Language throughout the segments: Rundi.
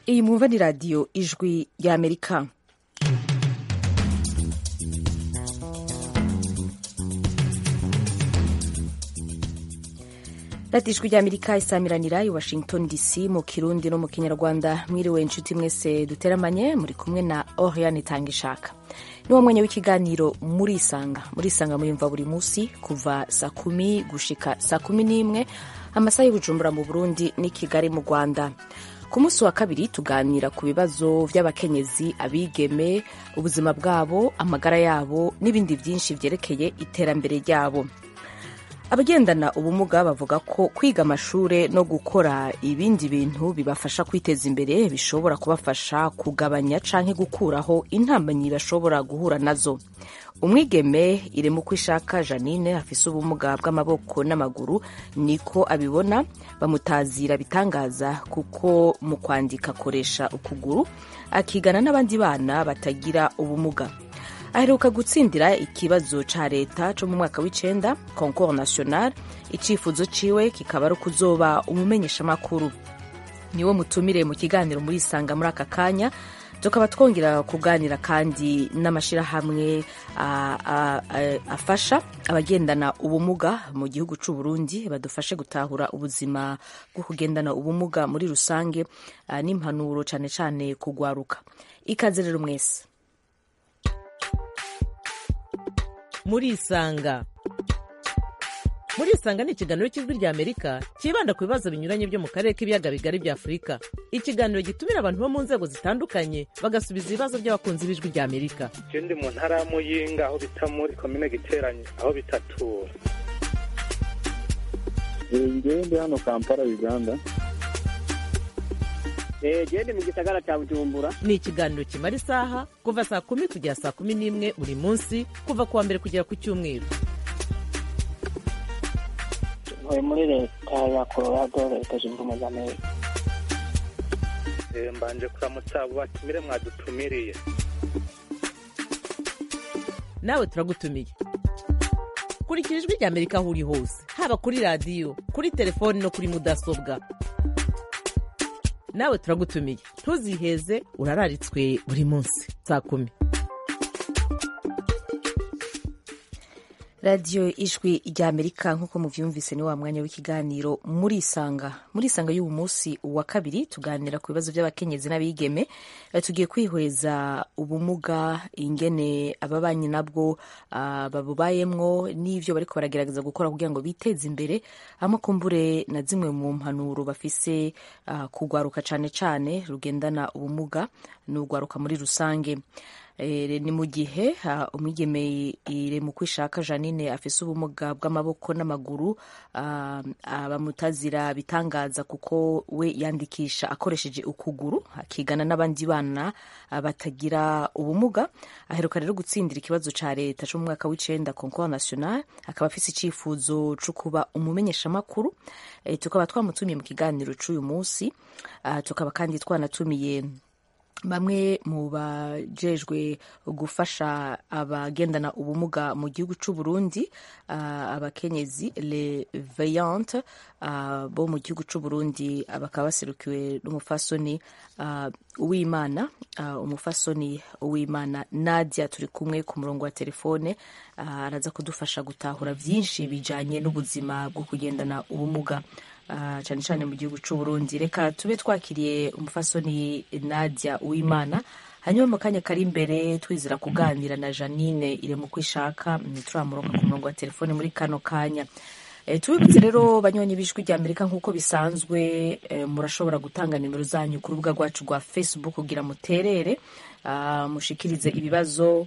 iyi mwumva ni radiyo ijwi ry'amerika radiyo ijwi ry'amerika isamiranira i washington dc mu kirundi no mu kinyarwanda mwiriwe inshuti mwese duteramanye muri kumwe na oriane tangishaka ni wo mwanya w'ikiganiro murisanga murisanga muyumva buri munsi kuva saa kumi gushika saa kumi n'imwe amasaha y'ubujumbura mu burundi n'i kigali mu rwanda ku munsi wa kabiri tuganira ku bibazo by'abakenyezi abigeme ubuzima bwabo amagara yabo n'ibindi byinshi byerekeye iterambere ryabo abagendana ubumuga bavuga ko kwiga amashuri no gukora ibindi bintu bibafasha kwiteza imbere bishobora kubafasha kugabanya canke gukuraho intambanyi bashobora guhura nazo umwigeme irema uko ishaka janine afise ubumuga bw'amaboko n'amaguru niko abibona bamutazira bitangaza kuko mu kwandika akoresha ukuguru akigana n'abandi bana batagira ubumuga aheruka gutsindira ikibazo ca leta co mu mwaka w'icenda concours national icifuzo ciwe kikaba ari ukuzoba umumenyeshamakuru niwo mutumire mu kiganiro muri isanga muri aka kanya tukaba twongera kuganira kandi n'amashirahamwe afasha abagendana ubumuga mu gihugu c'u Burundi badufashe gutahura ubuzima bwo kugendana ubumuga muri rusange n'impanuro cane cane kugwaruka ikaze rero mwese murisanga murisanga ni ikiganiro cy'ijwi rya amerika cyibanda ku bibazo binyuranye byo mu karere k'ibiyaga bigari bya afurika ikiganiro gitumira abantu bo mu nzego zitandukanye bagasubiza ibibazo by'abakunzi b'ijwi rya amerika ndi mu ntara ya muyinga aho bita muri komine giteranye aho bitatura ngewe ndi hano kampala uganda gende mu gisagara cya bujumbura ni ikiganiro kimara isaha kuva saa kumi kugera saa kumi n'imwe buri munsi kuva ku wa mbere kugera ku cyumweru ntuye muri leta ya colorado leta zunze ubumwe za amerika mbanje kuramutsa abo batumire mwadutumiriye nawe turagutumiye kurikira ijwi rya amerika aho uri hose haba kuri radiyo kuri telefoni no kuri mudasobwa nawe turagutumiye ntuziheze urararitswe buri munsi saa kumi radiyo ijwi rya amerika nk'uko muvyumvise ni wa mwanya w'ikiganiro murisanga murisanga y'ubu munsi wa kabiri tuganira ku bibazo by'abakenyezi n'abigeme tugiye kwihweza ubumuga ingene ababanyi nabwo uh, babubayemwo n'ivyo bariko baragerageza gukora kugira ngo biteze imbere amakumbure na zimwe mu mpanuro bafise uh, kugwaruka cane cane rugendana ubumuga n'ugwaruka muri rusange ni mu gihe umwigeme ire mu kwishaka janine afise ubumuga bw'amaboko n'amaguru bamutazira bitangaza kuko we yandikisha akoresheje ukuguru akigana n'abandi bana batagira ubumuga aheruka rero gutsindira ikibazo ca leta co mu mwaka w'icenda concours national akaba afise icifuzo co kuba umumenyeshamakuru tukaba twamutumiye mu kiganiro c'uyu munsi tukaba kandi twanatumiye bamwe mu bajejwe gufasha abagendana ubumuga mu gihugu c'u Burundi uh, abakenyezi le veillante uh, bo mu gihugu c'u Burundi bakaba baserukiwe n'umufasoni uh, uwimana uh, umufasoni uwimana Nadia turi kumwe ku murongo wa telefone uh, araza kudufasha gutahura vyinshi bijanye n'ubuzima bwo kugendana ubumuga Uh, cyane cyane mu gihugu cy'u Burundi reka tube twakiriye umufasoni Nadia Uwimana hanyuma mu kanya kari imbere twizira kuganira na Janine ire mu kwishaka ntituramuronka ku murongo wa telefone muri kano kanya e, tubibutse rero banyonyi b'ijwi rya Amerika nk'uko bisanzwe e, murashobora gutanga nimero zanyu ku rubuga rwacu rwa Facebook kugira muterere uh, mushikirize ibibazo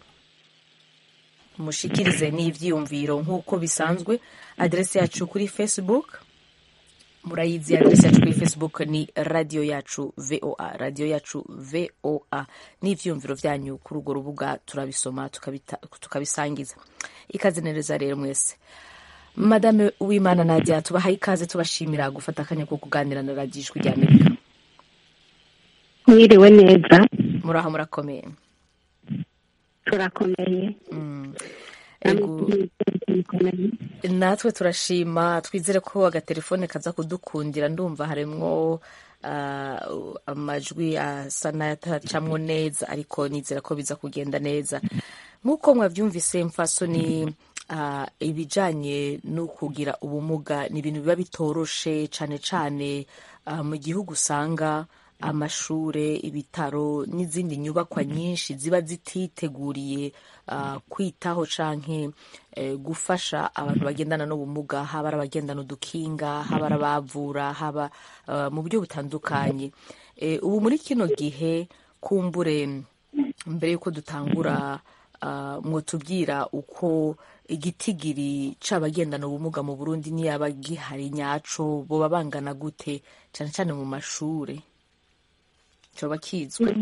mushikirize n'ivyiyumviro nk'uko bisanzwe adresse yacu kuri Facebook murayizi adresi yacu kuri facebook ni radio yacu voa radio yacu voa n'ivyumviro vyanyu kuri urwo rubuga turabisoma tukabisangiza ikaze neza rero mwese madame uwimana nadia tubahaye ikaze tubashimira gufata akanya ko kuganira na radio ijwi rya amerika mwiriwe neza muraho murakomeye turakomeye mm. natwe turashima twizere ko agatelefone kaza kudukundira ndumva harimwo ah, amajwi asa n'ayatacamwo neza ariko nizera ko biza kugenda neza nk'uko mwabyumvise mfasoni ah, ibijanye no kugira ubumuga ni ibintu biba bitoroshe cane cane ah, mu gihugu usanga amashure ibitaro n'izindi nyubakwa nyinshi ziba zititeguriye ah, kwitaho canke eh, gufasha abantu bagendana n'ubumuga haba ari abagendana udukinga haba ari abavura haba ah, mu buryo butandukanye Eh, ubu muri kino gihe kumbure mbere yuko dutangura ah, mwotubwira uko igitigiri c'abagendana ubumuga mu burundi niyaba gihari nyaco boba bangana gute cane cane mu mashure coba kizwe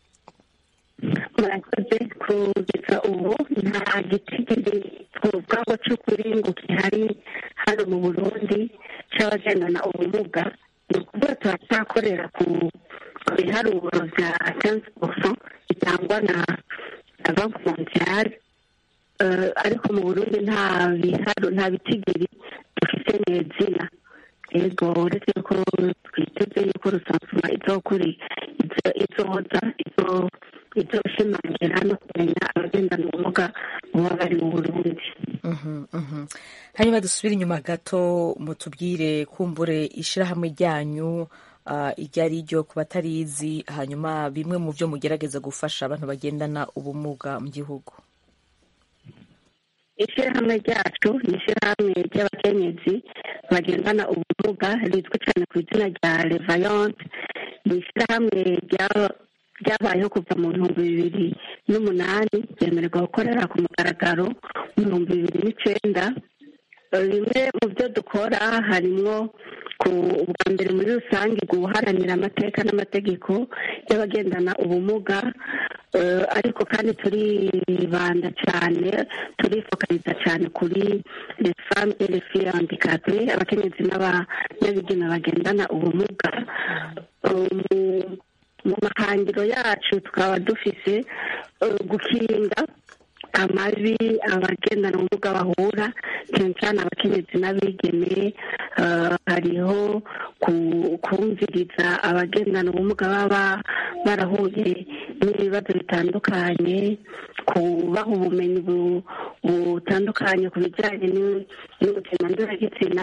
murakoze kugeza ubu nta gitigiri twovugaho cy'ukuri ngo gihari hano mu burundi cy'abagendana ubumuga ni ukuvuga turacyakorera ku ku biharuro bya kenzi poso bitangwa na na banki mondiale Eh, ariko mu burundi nta biharo nta bitigiri dufite nezina yego uretse ko twiteze yuko rusansuma izokuri izo- izoza izo- izoshimangira no kumenya abagendana ubumuga baba bari mu burundi Mhm, mhm. hanyuma dusubire inyuma gato mutubwire kumbure ishirahamwe ryanyu ah, iryo ari ryo ku batarizi hanyuma bimwe mu byo mugerageza gufasha abantu bagendana ubumuga mu gihugu ishyirahamwe ryacu ni ishyirahamwe ry'abakenyezi bagendana ubumuga rizwi cyane ku izina rya revayonte ni ishyirahamwe rya- ryabayeho kuva mu bihumbi bibiri n'umunani ryemererwa gukorera ku mugaragaro mu bihumbi bibiri n'icenda Eh, bimwe mu byo dukora harimwo ku ubwa mbere muri rusange guharanira amateka n'amategeko y'abagendana ubumuga Eh, ariko kandi turibanda cyane turifokaliza cyane kuri les femmes et les filles handicapées abakenyezi n'aba- n'abigeme bagendana ubumuga Eh, mu- mu mahangiro yacu tukaba dufise eh, gukinga amabi abagendana ubumuga bahura cyane cyane abakenyezi n'abigeme eh, hariho ku- kumviriza abagendana ubumuga baba barahuye n'ibibazo bitandukanye kubaha ubumenyi bu- butandukanye ku bijyanye n'u- n'ubuzima ndoragitsina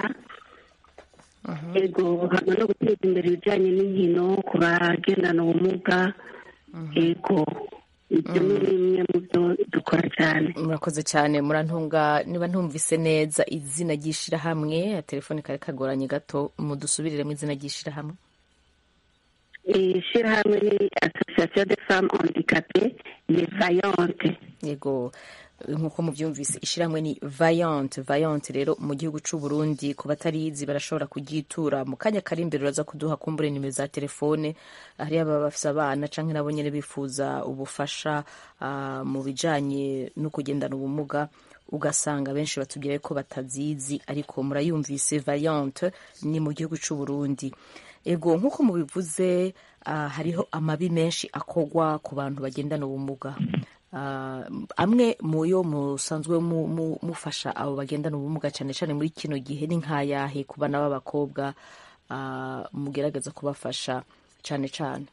yego hano no guteza imbere ibijyanye n'inkino ku bagendana ubumuga yego ibyo ni bimwe mu byo dukora cyane murakoze cyane murantunga niba ntumvise neza izina ry'ishirahamwe telefone kari kagoranye gato mudusubiriremo izina ry'ishirahamwe ishyirahamwe ni association de femmes handicapées les vaillantes yego nk'uko mubyumvise ishyirahamwe ni vayante vayante rero mu gihugu cy'u Burundi ku batarizi barashobora kugitura mu kanya kari imbere uraza kuduha kumbure nimero za telefone hariyo ababa bafise abana canke nabo nyene bifuza ubufasha ah, mu bijanye no kugendana ubumuga ugasanga benshi batubwira ko batazizi ariko murayumvise vayante ni mu gihugu cy'u Burundi ego nk'uko mubivuze ah, hariho amabi menshi akogwa ku bantu bagendana ubumuga Ah, amwe mu yo musanzwe mu- mu- mufasha abo bagendana ubumuga cyane cyane muri kino gihe ni nk'ayahe ku bana b'abakobwa ah, mugerageza kubafasha cyane cyane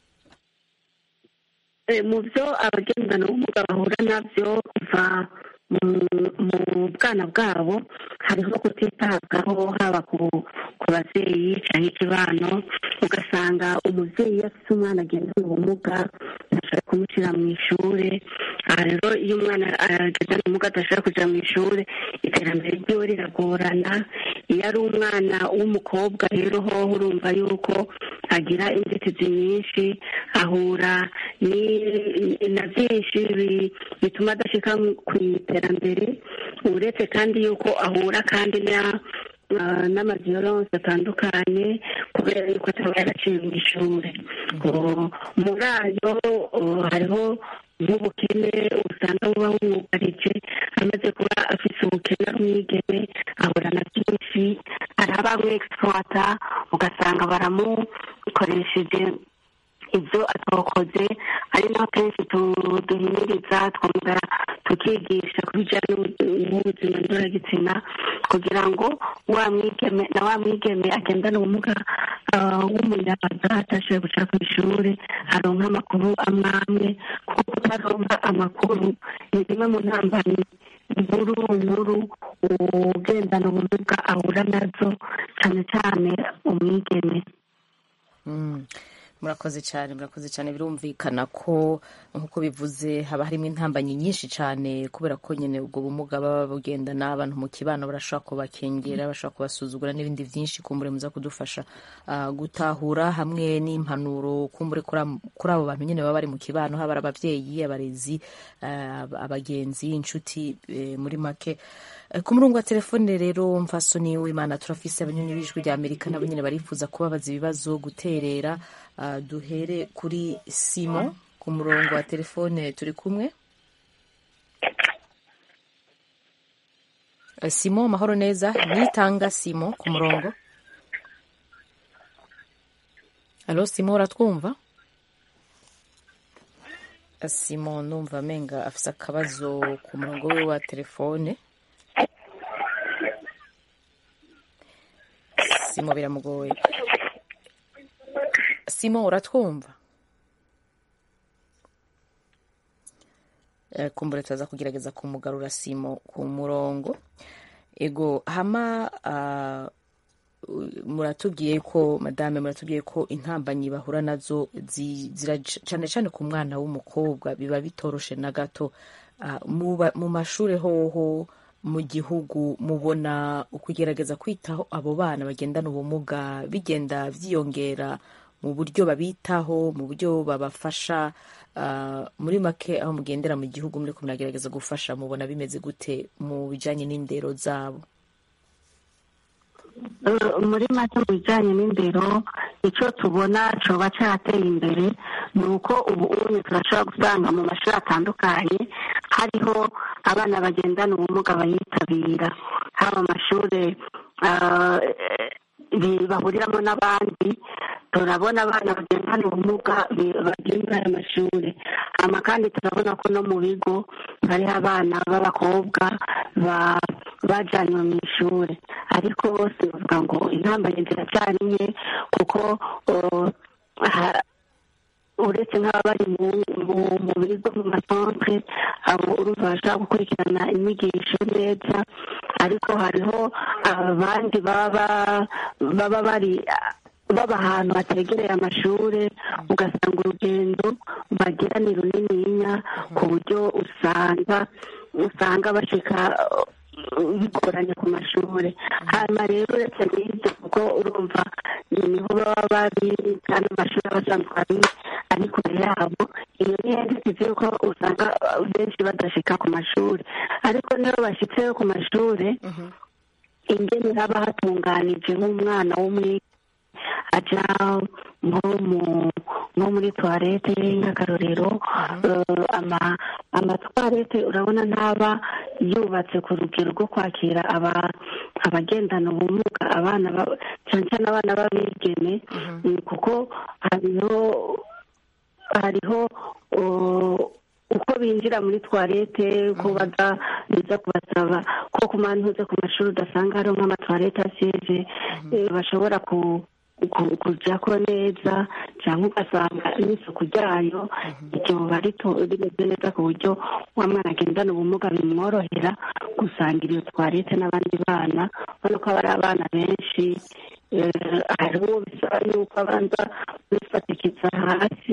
Eh, mu byo abagendana ubumuga bahura nabyo kuva mu- mu bwana bwabo hariho kutitabwaho haba ku ku babyeyi cyangwa ikibano ugasanga umubyeyi iyo afite umwana agendana ubumuga ntashobora kumushyira mu ishuri aha rero iyo umwana agendana ubumuga adashobora kujya mu ishuri iterambere ryiwe riragorana iyo ari umwana w'umukobwa rero hoho urumva yuko agira inzitizi nyinshi ahura ni- na byinshi bi- bituma adashyika ku iterambere uretse kandi yuko ahura kandi na- ah, n'amaviyoronse atandukanye kubera yuko ataba yaraciye mu ishuri Oh, muri ayo oh, hariho nk'ubukene usanga buba bumwugarije amaze kuba afite ubukene ari umwigeme ahura na byinshi hari abamwegisipuwata ugasanga baramukoresheje ibyo atakoze ari naho kenshi tu- duhimiriza twongera tukigisha ku bijyanye n'ubu- n'ubuzima ndoragitsina kugira ngo wa mwigeme na wa mwigeme agendane ubumuga ah, w'umuyabaga atashoboye guca ku ishuri aronka amakuru amwe amwe kuko kutaronka amakuru ni zimwe mu ntambamyi nkuru nkuru ugendana ubumuga ahura nazo cyane cyane umwigeme Mm. murakoze cyane murakoze cyane birumvikana ko nk'uko bivuze haba harimo intambanyi nyinshi cyane kubera ko nyine ubwo bumuga baba bugendana abantu mu kibano barashobora kubakengera bashobora kubasuzugura n'ibindi byinshi kumbure muza kudufasha ah, gutahura hamwe n'impanuro kumbure kuri am- kuri abo bantu nyine baba bari mu kibano haba ari ababyeyi abarezi ah, ab- abagenzi inshuti eh, muri make Eh, ku murongo wa telefone rero mfasoni w'imana turafise abanyonyi b'ijwi rya amerika nabo nyine barifuza kubabaza ibibazo guterera Ah, duhere kuri simo ku murongo wa telefone turi kumwe Eh, simo mahoro neza nitanga simo ku murongo alo simo uratwumva Eh, simo numva amenga afise akabazo ku murongo we wa telefone simo biramugoye simo uratwumva Eh, kumbure turaza kugerageza kumugarura simo ku murongo ego hama ah, u- muratubwiye ko madame muratubwiye ko intambanyi bahura nazo zi- zira cyane cyane ku mwana w'umukobwa biba bitoroshe na gato Ah, mu ba- mu mashuri hoho mu gihugu mubona ukugerageza kwitaho abo bana bagendana ubumuga bigenda byiyongera mu buryo babitaho mu buryo babafasha ah, muri make aho mugendera mu gihugu muri muragerageza gufasha mubona bimeze gute mu bijyanye n'indero zabo Eh, muri make mu bijyanye n'indero icyo tubona coba cyateye imbere ni uko ubu unye turashobora gusanga mu mashuri atandukanye hariho abana bagendana ubumuga bayitabira haba amashuri ah, bi- bahuriramo n'abandi turabona abana bagendana ubumuga bi- bagiye muri aya mashuri hama kandi turabona ko no mu bigo hariho abana b'abakobwa ba- bajanywe mu ishuri ariko bose bavuga ngo intambanye ziracyari nke kuko uh, ha- uretse nk'aba bari mu mu- mu bigo mu masantere abo urumva bashobora gukurikirana inyigisho neza ariko hariho abandi baba baba bari baba ahantu hategereye amashuri ugasanga urugendo bagira ni runininya ku buryo usanga usanga bashika uh, bigoranye ku mashuri hanyuma rero uretse n'ibyo kuko urumva niho baba bari kandi amashuri aba asanzwe ari ari kure yabo iyo ni inzitizi yuko usanga uh, benshi badashika ku mashuri ariko niyo bashitse ku mashuri ingene haba hatunganije nk'umwana w'umwe aja nko mu nko muri toilette nk'akarorero eh, ama amatwarete urabona ntaba yubatse ku rugero rwo kwakira aba abagendana ubumuga abana ba- cyane cyane abana b'abigeme mm, kuko hariho hariho uh, uko binjira muri toilette uko baza biza kubasaba ko ku mantuze ku mashuri udasanga hariho nk'amatwarete asize eh, bashobora ku ku- kujyako neza cyangwa ugasanga n'isuku ryayo iryo riba rito- rimeze neza ku buryo wa mwana agendana ubumuga bimworohera gusangira iyo twarete n'abandi bana ubona ko aba ari abana benshi eh, hari uwo bisaba yuko abanza kwifatikiza hasi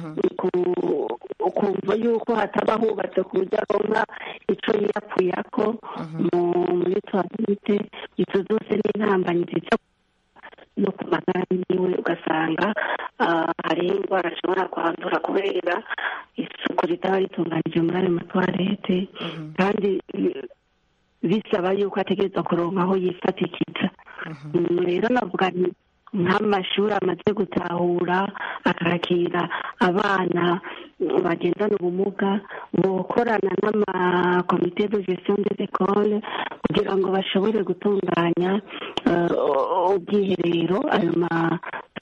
ku- ukumva yuko hataba hubatse ku buryo aronka ico yiyapfuyako mu- muri toilette izo zose ni intambanyi ziza no ku magara yiwe ugasanga ah, hari indwara ashobora kwandura kubera isuku ritaba ritunganije muri ayo matwarete kandi eh, bisaba yuko ategereza kuronka aho yifatikiza Mm, rero navuga nti nk'amashuri amaze gutahura akakira abana mm, bagendana ubumuga bokorana n'amakomite de gestion des écoles kugira ngo bashobore gutunganya eh, ubwiherero ayo ma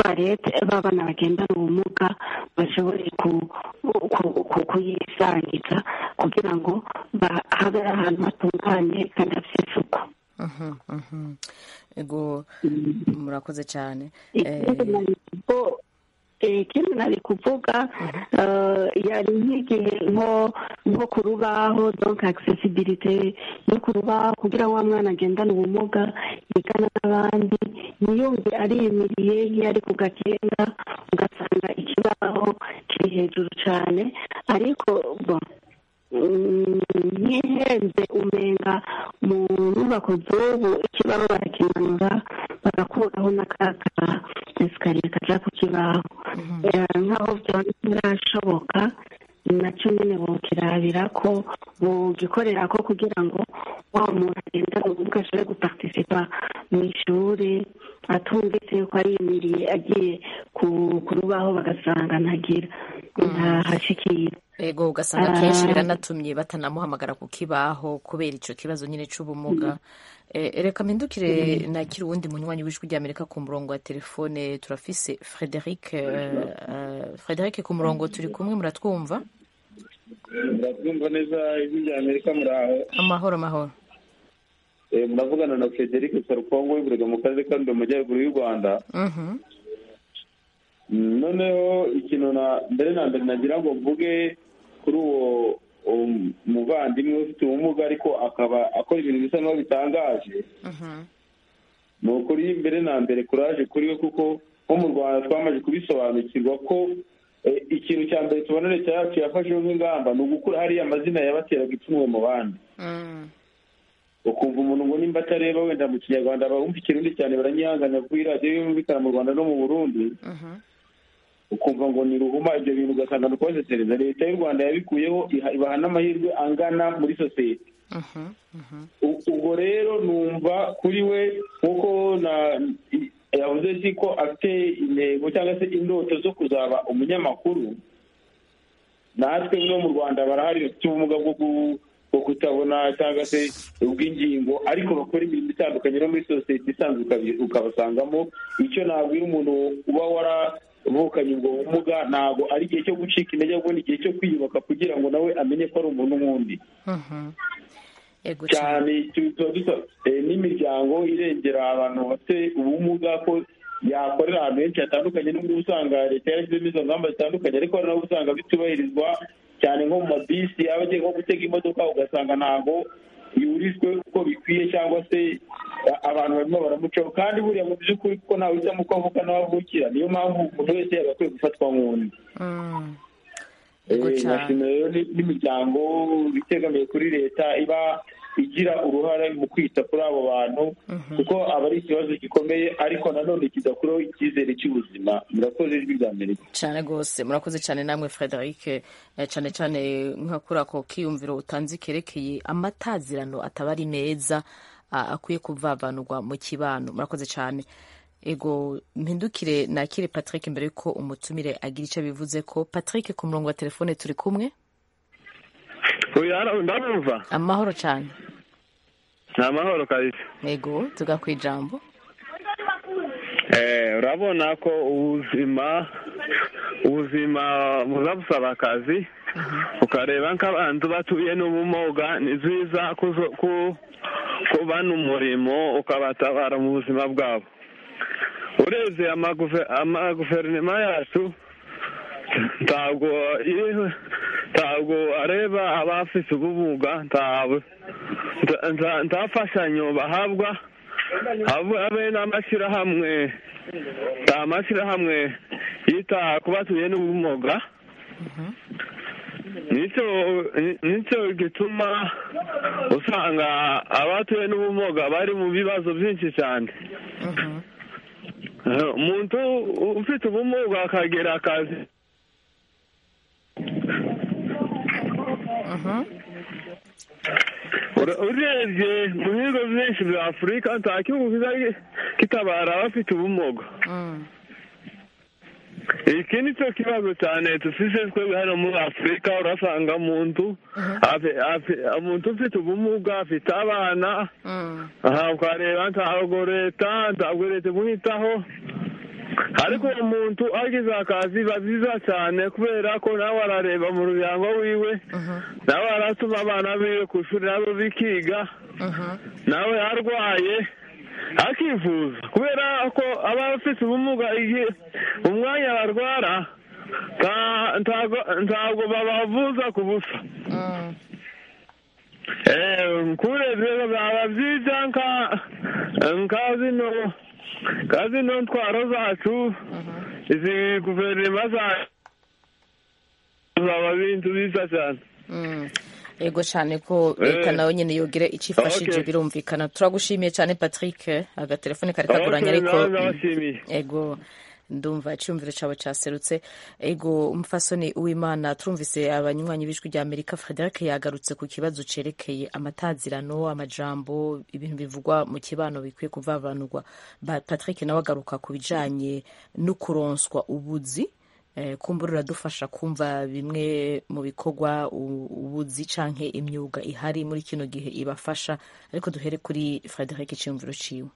tuwarete b'abana bagendana ubumuga bashobore ku- ku- ku- kuyisangiza kugira ngo ba- habe ahantu hatunganye kandi hafite isuku Mhm, mhm. ego murakoze cyane ikindi Eh, nari kuvu- eh, ikindi nari kuvuga eh, yari nk'igihe nko nko ku rubaho donc accessibilité yo ku rubaho kugira ngo wa mwana agendane ubumuga yigana n'abandi ntiyumve ariyimiriye nk'iyo ari ku gakenga ugasanga ikibaho kiri hejuru cyane ariko bo mm, ntihenze umenga mu nyubako z'ubu ikibaho barakimanura bagakuraho n'akaka esikariye kaja ku kibaho Eh, nk'aho byaba bitarashoboka nacyo nyine bokirabira ko bogikorera ko kugira ngo wa muntu agendana ubumuga ashobore guparticipa mu ishuri atumvise yuko ariyimiriye agiye ku ku rubaho bagasanga ntagira ntahashikira ego ugasanga kenshi biranatumye batanamuhamagara ku kibaho kubera icyo kibazo nyine cy'ubumuga Eh, reka mpindukire nakira uwundi munywanyi w'ijwi ry'amerika ku murongo wa telefone turafise frederic eh, eh, frederic ku murongo turi kumwe muratwumva muratwumva neza ijwi rya amerika muraho amahoro amahoro Eh, muravugana na frederic sarukongo w'iburega mu karere ka Rulindo mu majyaruguru y'u rwanda Mhm, Mm, noneho ikintu na mbere na mbere nagira ngo mvuge kuri uwo uwo muvandimwe ufite ubumuga ariko akaba akora ibintu bisa n'aho bitangaje mhm, ni ukuri mbere na mbere kuraje kuri we kuko nko mu rwanda twamaze kubisobanukirwa ko eh, ikintu cya mbere tubona leta yacu yafasheho nk'ingamba ni ugukura hariya amazina yabateraga ipfunwe mu bandi mm, ukumva umuntu ngo nimba atareba wenda mu kinyarwanda bumva ikirundi cyane baranyihanganira kuri radiyo yumvikana mu rwanda no mu burundi mhm, ukumva ngo ni ruhuma ibyo bintu ugasanga ni ukubasesereza leta y'u rwanda yabikuyeho iha- ibaha n'amahirwe angana muri sosiyete mhm, mhm, U- ubwo rero numva kuri we nk'uko na i- yavuze si ko afite intego cyangwa se indoto zo kuzaba umunyamakuru natwe no mu rwanda barahari bafite ubumuga bwo ku- bwo kutabona cyangwa se ubw'ingingo ariko bakora imirimo itandukanye no muri sosiyete isanzwe ukabi- ukabasangamo icyo nabwira umuntu uba waravukanye ubwo bumuga ntabwo ari igihe cyo gucika intege ahubwo ni igihe cyo kwiyubaka kugira ngo nawe amenye ko ari umuntu nk'undi mhm. ego cyane cyane tu- tuba dusa- eh, n'imiryango irengera abantu bafite ubumuga ko yakorera ahantu henshi hatandukanye n'ubwo usanga leta yarashyizemo izo ngamba zitandukanye ariko hari n'abo usanga bitubahirizwa cyane nko mu mabisi aba agiye nko gutega imodoka ugasanga ntabwo yurijwe uko bikwiye cyangwa se a- abantu barimo baramucaho kandi buriya mu by'ukuri kuko ntawe uhitamo uko avuka n'aho avukira niyo mpamvu umuntu wese yagakwiye gufatwa nk'undi Mm, ego Eh, cyane nashimira rero ni- n'imiryango itegamiye kuri leta iba igira uruhare mu kwita kuri abo bantu kuko aba ari ikibazo gikomeye ariko nanone kidakuraho icyizere cy'ubuzima murakoze ijwi rya amerika cyane rwose murakoze cyane namwe frederic eh, cyane cyane nka kuri ako kiyumviro utanze kerekeye amatazirano ataba ari meza ah, akwiye kuvavanurwa mu kibano murakoze cyane ego mpindukire nakire patrick mbere yuko umutumire agira icyo bivuze ko patrick ku murongo wa telefone turi kumwe ndabumva amahoro cyane ni amahoro kabisa ego tuga ku ijambo Eh, urabona ko ubuzima ubuzima buza busaba akazi ukareba nk'abantu batuye n'ubumuga ni byiza kuzo- ku- kubana umurimo ukabatabara mu buzima bwabo urebye amaguve- amaguverinoma yacu ntabwo iri- ntabwo areba abafite ubumuga ntabwo nta- nta- nta mfashanyo bahabwa habe habe n'amashyirahamwe nta mashyirahamwe yita ku batuye n'ubumuga nicyo nicyo gituma usanga abatuye n'ubumuga bari mu bibazo byinshi cyane Eh, umuntu ufite ubumuga akagira akazi Ura- urebye mu bihugu byinshi bya afurika nta gihugu kiza kitabara abafite ubumuga iki ni cyo kibazo cyane dufite twebwe hano muri afurika urasanga umuntu afi- afi- umuntu ufite ubumuga afite abana aha ukareba ntabwo leta ntabwo leta imwitaho ariko uwo muntu agize akazi biba byiza cyane kubera ko nawe arareba mu muryango wiwe nawe aratuma abana biwe ku ishuri nabo bikiga nawe arwaye akivuza kubera ko aba afite ubumuga igihe umwanya barwara nta- ntago- ntabwo babavuza ku busa Eh, kurebye byaba byiza nka nka zino nka zino ntwaro zacu izi guverinoma zacu zaba bintu byiza cyane Mm. ego cyane ko leta Eh. nawe nyine yogire icyo ifashije Okay. birumvikana turagushimiye cyane patrick agatelefone kari kaguranye Okay, ariko nawe ndabashimiye. ego ndumva icyumviro cyawe cyaserutse ego umufasoni uwimana turumvise abanywanyi b'ijwi rya amerika frederic yagarutse ku kibazo cerekeye amatazirano amajambo ibintu bivugwa mu kibano bikwiye kuvavanurwa Ba- patrick nawe agaruka ku bijanye no kuronswa ubuzi Eh, kumbura uradufasha kumva bimwe mu bikorwa u- ubuzi canke imyuga ihari muri kino gihe ibafasha ariko duhere kuri frederic iciyumviro ciwe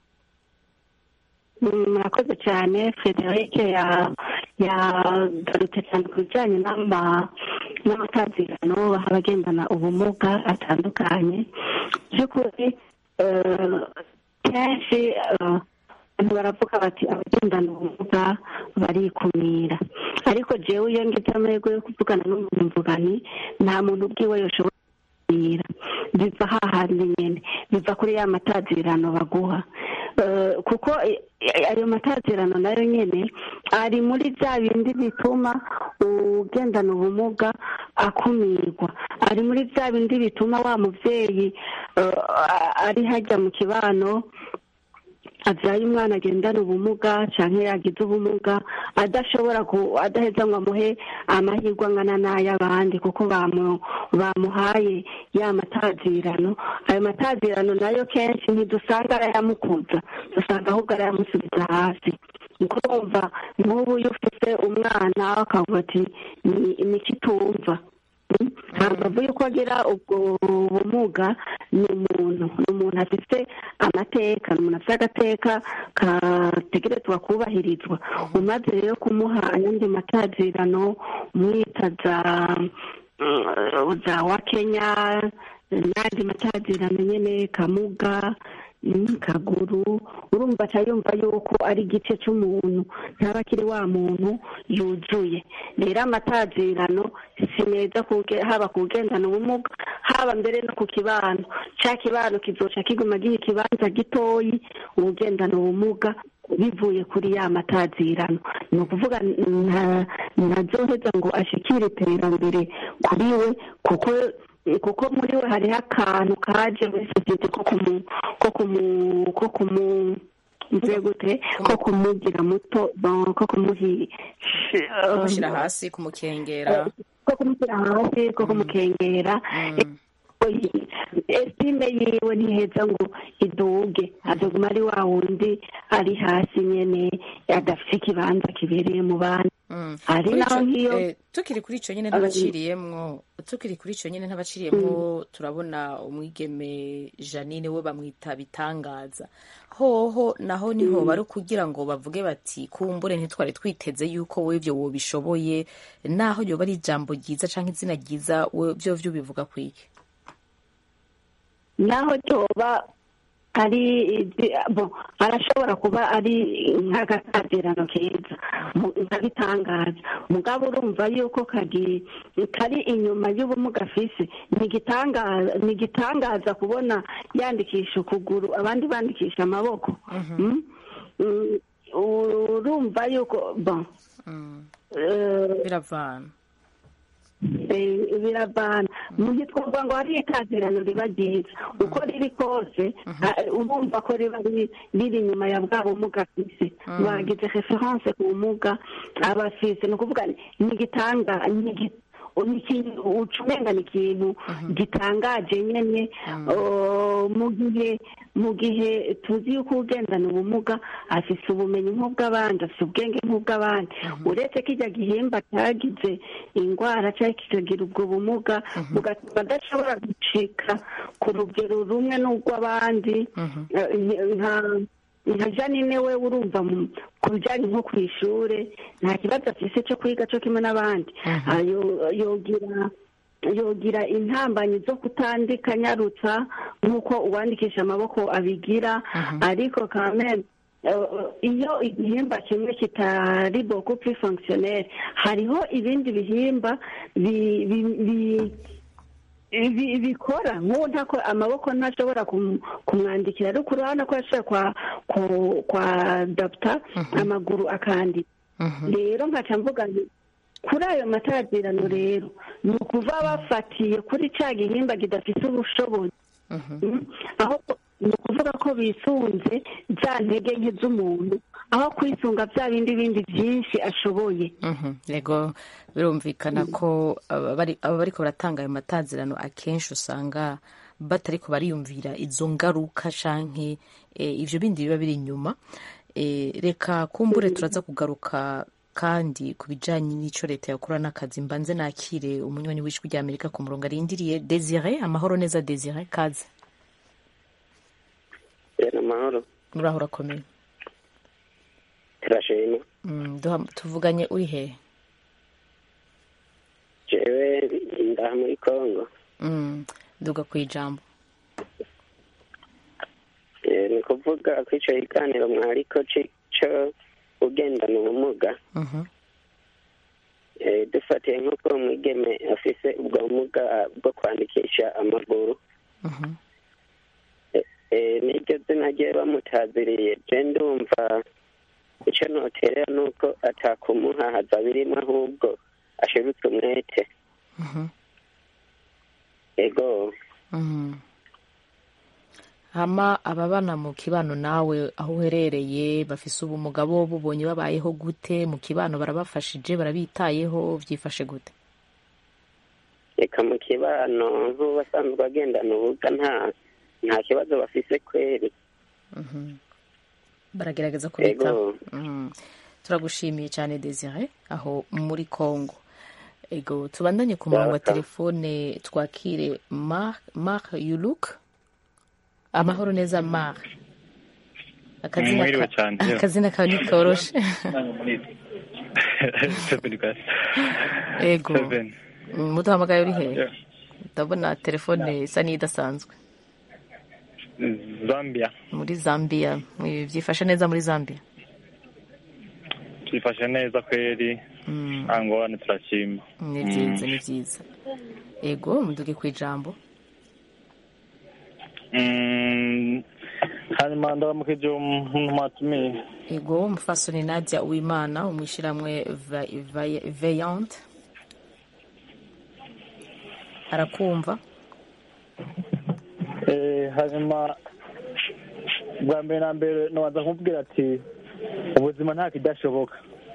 Mm, murakoze cyane frederic ya- yagarutse cyane ku bijyanye n'ama- n'amatazirano baha abagendana ubumuga atandukanye by'ukuri eh, kenshi eh, abantu baravuga bati abagendana ubumuga barikumira ariko jewe iyo ngize amahirwe yo kuvugana n'umuntu mvugani nta muntu ubwiwe yoshobora kuganira biva hahandi nyine biva kuri ya matazirano baguha Eh, kuko i- i- ayo matazirano nayo nyine ari muri bya bindi bituma ugendana ubumuga akumirwa ari muri bya bindi bituma wa mubyeyi eh, a- ari hajya mu kibano abyaye umwana agendana ubumuga cyangwa yagize ubumuga adashobora ku adaheza ngo amuhe amahirwe angana n'ay'abandi kuko bamu- bamuhaye ya matazirano ayo matazirano nayo kenshi ntidusanga arayamukuza dusanga ahubwo arayamusubiza hasi niko wumva nk'ubu iyo ufite umwana akavuga ati "Ni- ni iki tumva ntabwo avuye uko agira ubwo bumuga ni umuntu ni umuntu afite amateka ni umuntu afite agateka kategerezwa kubahirizwa umaze rero kumuha ayandi matazirano umwita za mm, za wa kenya n'andi matazirano nyine kamuga mm, kaguru urumva aca yumva yuko ari igice cy'umuntu ntaba akiri wa muntu yuzuye rero amatazirano si meza kuge- haba ku ugendana ubumuga haba mbere no ku kibano cya kibano kizoca kiguma giha ikibanza gitoyi ugendana ubumuga bivuye kuri ya matazirano ni ukuvuga nta- ntazoheza ngo ashikire iterambere kuri we kuko kuko muri we hariho akantu kaje muri sosiyete ko kumu ko kumu ko kumu mvuye gute ko kumugira muto bon, ko kumuhi kumushyira hasi kumukengera ko kumushyira hasi ko kumukengera esime yiwe ntiheza ngo iduge azoguma ari wa wundi ari hasi nyene adafite ikibanza kibereye mu bandi ari Kuri naho ico- nk'iyo eh, tukiri kuri icyo nyine ntabaciriyemwo tukiri kuri icyo nyine ntabaciriyemwo turabona umwigeme janine we bamwita bitangaza hoho naho niho bari kugira ngo bavuge bati kumbure ntitwari twiteze yuko wowe ibyo wobishoboye naho yoba ari ijambo ryiza cyangwa izina ryiza we byo byo bivuga kwiki naho cyoba ari izi- bo arashobora kuba ari nk'agatazirano keza mu- nkabitangaza mugabo urumva yuko kagi kari inyuma y'ubumuga afise ni igitangaza ni igitangaza kubona yandikisha ukuguru abandi bandikisha amaboko Mm? Mm, urumva yuko bon eh, biravana Eh, biravana mu gihe twavuga ngo hari itazirano riba ryiza uko riri kose ah, urumva ko riba riri riri inyuma ya bwa bumuga afise bagize reference ku bumuga aba afise ni ukuvuga ni igitanga ni igi- ni ikintu uca umenga ni ikintu gitangaje nyene oh, mu gihe mu gihe tuzi yuko ugendana ubumuga afise ubumenyi nk'ubw'abandi afise ubwenge nk'ubw'abandi uretse ko ijya gihimba cyagize indwara cyangwa kikagira ubwo bumuga ugatuma adashobora gucika ku rugero rumwe n'urw'abandi Eh, nka nka janine we urumva mu- ku bijyanye nko ku ishuri nta kibazo afise cyo kwiga cyo kimwe n'abandi Ah, yo- yogira yogira intambanyi zo kutandika nyarutsa nk'uko uwandikisha amaboko abigira ariko kameme iyo igihimba kimwe kitari boko plus fonctionnel hariho ibindi bihimba bi- bi- bi- ibi bikora nk'ubu ntako amaboko ntashobora kum- kumwandikira ariko urabona ko yashoboye kwa ku- kwa dapta amaguru akandika rero nkaca mvuga nti kuri ayo matazirano rero ni ukuva bafatiye kuri cya gihimba kidafite ubushobozi Mm. aho ni ukuvuga ko bisunze za ntege nke z'umuntu aho kwisunga bya bindi bindi byinshi ashoboye Mhm. yego birumvikana ko aba bari- aba bariko baratanga ayo matazirano akenshi usanga batariko bariyumvira izo ngaruka canke eh, ivyo bindi biba biri inyuma Eh, reka kumbure turaza kugaruka kandi ku bijanye n'ico leta yakora n'akazi mbanze nakire umunywanyi w'ijwi rya amerika ku murongo arindiriye desire amahoro neza desire kaze rero amahoro uraho urakomeye turashima Mm, duha- tuvuganye uri hehe jewe ndaha muri kongo Mm, duga ku ijambo Eh, ni kuvuga ko ico kiganiro mwariko ci- co ugendana ubumuga Mhm. Eh, dufatiye nk'uko umwigeme afise ubwo bumuga bwo kwandikisha amaguru Mhm. Eh, niryo zina rye bamutaziriye je ndumva ico noterera nuko atakumuhahaza birimwo ahubwo ashirutse umwete Mhm. ego Mhm. hama ababana mu kibano nawe aho uherereye bafise ubumuga bo bubonye babayeho gute mu kibano barabafashije barabitayeho vyifashe gute reka mu kibano nk'ubasanzwe agendana ubuga nta nta kibazo bafise kweri Mhm. baragerageza kubitaho ego Mhm. turagushimiye cyane desire aho muri congo ego tubandanye ku murongo wa Welcome. telefone twakire mark mark yuluk amahoro neza mark akazina Mwiriwe ka- cyane. akazina kawe ntikoroshe Seven guys. ego Seven. muduhamagaye uri hehe Yeah. ndabona telefone isa n'idasanzwe Zambia. muri zambia byifashe neza muri zambia Twifashe neza kweri. Mm. Angorane turashima. ni byiza ni byiza ego muduge ku ijambo Mm, hanyuma ndabamukije umuntu mwatumiye. ego umufasoni nadia uwimana umwishiramwe veyante arakumva Eh, hanyuma bwa mbere na mbere nabanza kumubwira ati ubuzima nta kidashoboka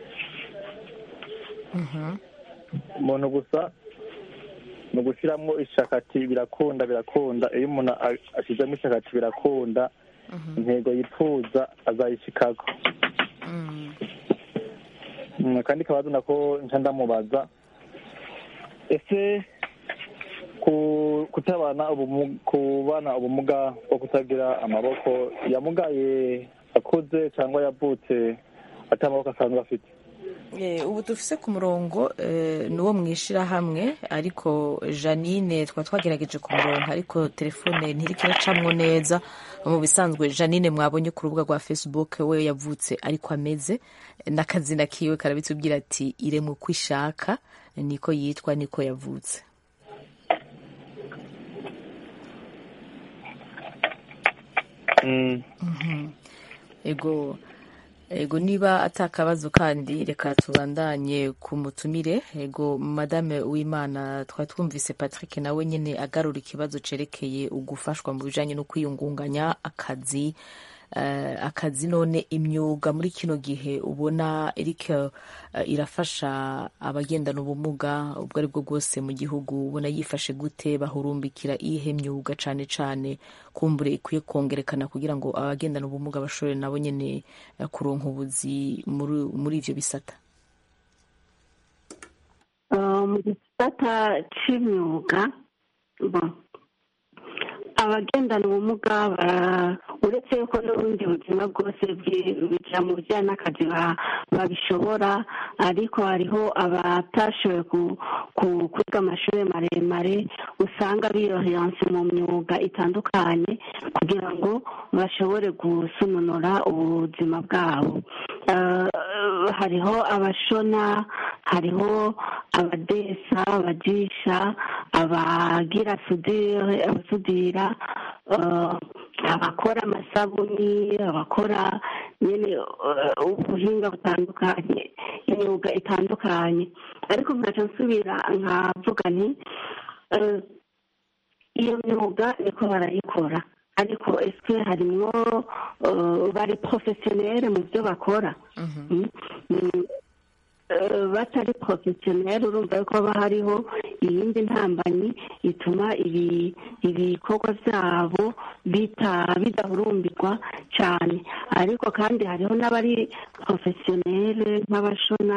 Mhm. umuntu gusa ni ugushyiramo ishaka ati birakunda birakunda iyo umuntu a- ashyizemo ishaka ati birakunda intego yifuza azayishikako Mm. Mm, kandi kabazo nako nca ndamubaza ese ku kutabana ubumu- kubana ubumuga bwo kutagira amaboko yamugaye akuze cyangwa yavutse ata amaboko asanzwe afite Eh, ubu dufise ku murongo eh, ni uwo mwishirahamwe ariko janine twa twagerageje ku murongo ariko telefone ntiriko iracamwo neza mu bisanzwe janine mwabonye ku rubuga rwa facebook we yavutse ariko ameze n'akazina kiwe karabitubwira ati iremwe uko ishaka niko yitwa niko yavutse Mm, ego ego niba atakabazo kandi reka tubandanye ku mutumire ego madame w'imana twari twumvise patrick nawe nyine agarura ikibazo cerekeye ugufashwa mu bijanye no kwiyungunganya akazi eh, akazi none imyuga muri kino gihe ubona iriko eh, irafasha abagendana ubumuga ubwo ari bwo bwose mu gihugu ubona yifashe gute bahurumbikira iyihe myuga cane cane kumbure ikwiye kongerekana kugira ngo abagendana ubumuga bashobore nabo nyene eh, kuronka ubuzi muri muri ivyo bisata Uh, mu gisata c'imyuga bo abagendana ubumuga uretse yuko n'ubundi buzima bwose bijya mu bijyanye n'akazi babishobora ariko hariho abatashoboye kwiga amashuri maremare usanga biroheranse mu myuga itandukanye kugira ngo bashobore gusununura ubuzima bwabo hariho abashona hariho abadesa abajisha abagira sudire abasudira abakora amasabuni abakora nyine ubuhinga butandukanye imyuga itandukanye ariko nkaca nsubira nkavuga nti iyo myuga niko barayikora ariko ese harimwo bari porofesiyoneri mu byo bakora batari porofesiyoneri urumva ko haba hariho iyindi ntambanyi ituma ibikorwa byabo bidahurumbirwa cyane ariko kandi hariho n'abari porofesiyoneri nk'abashona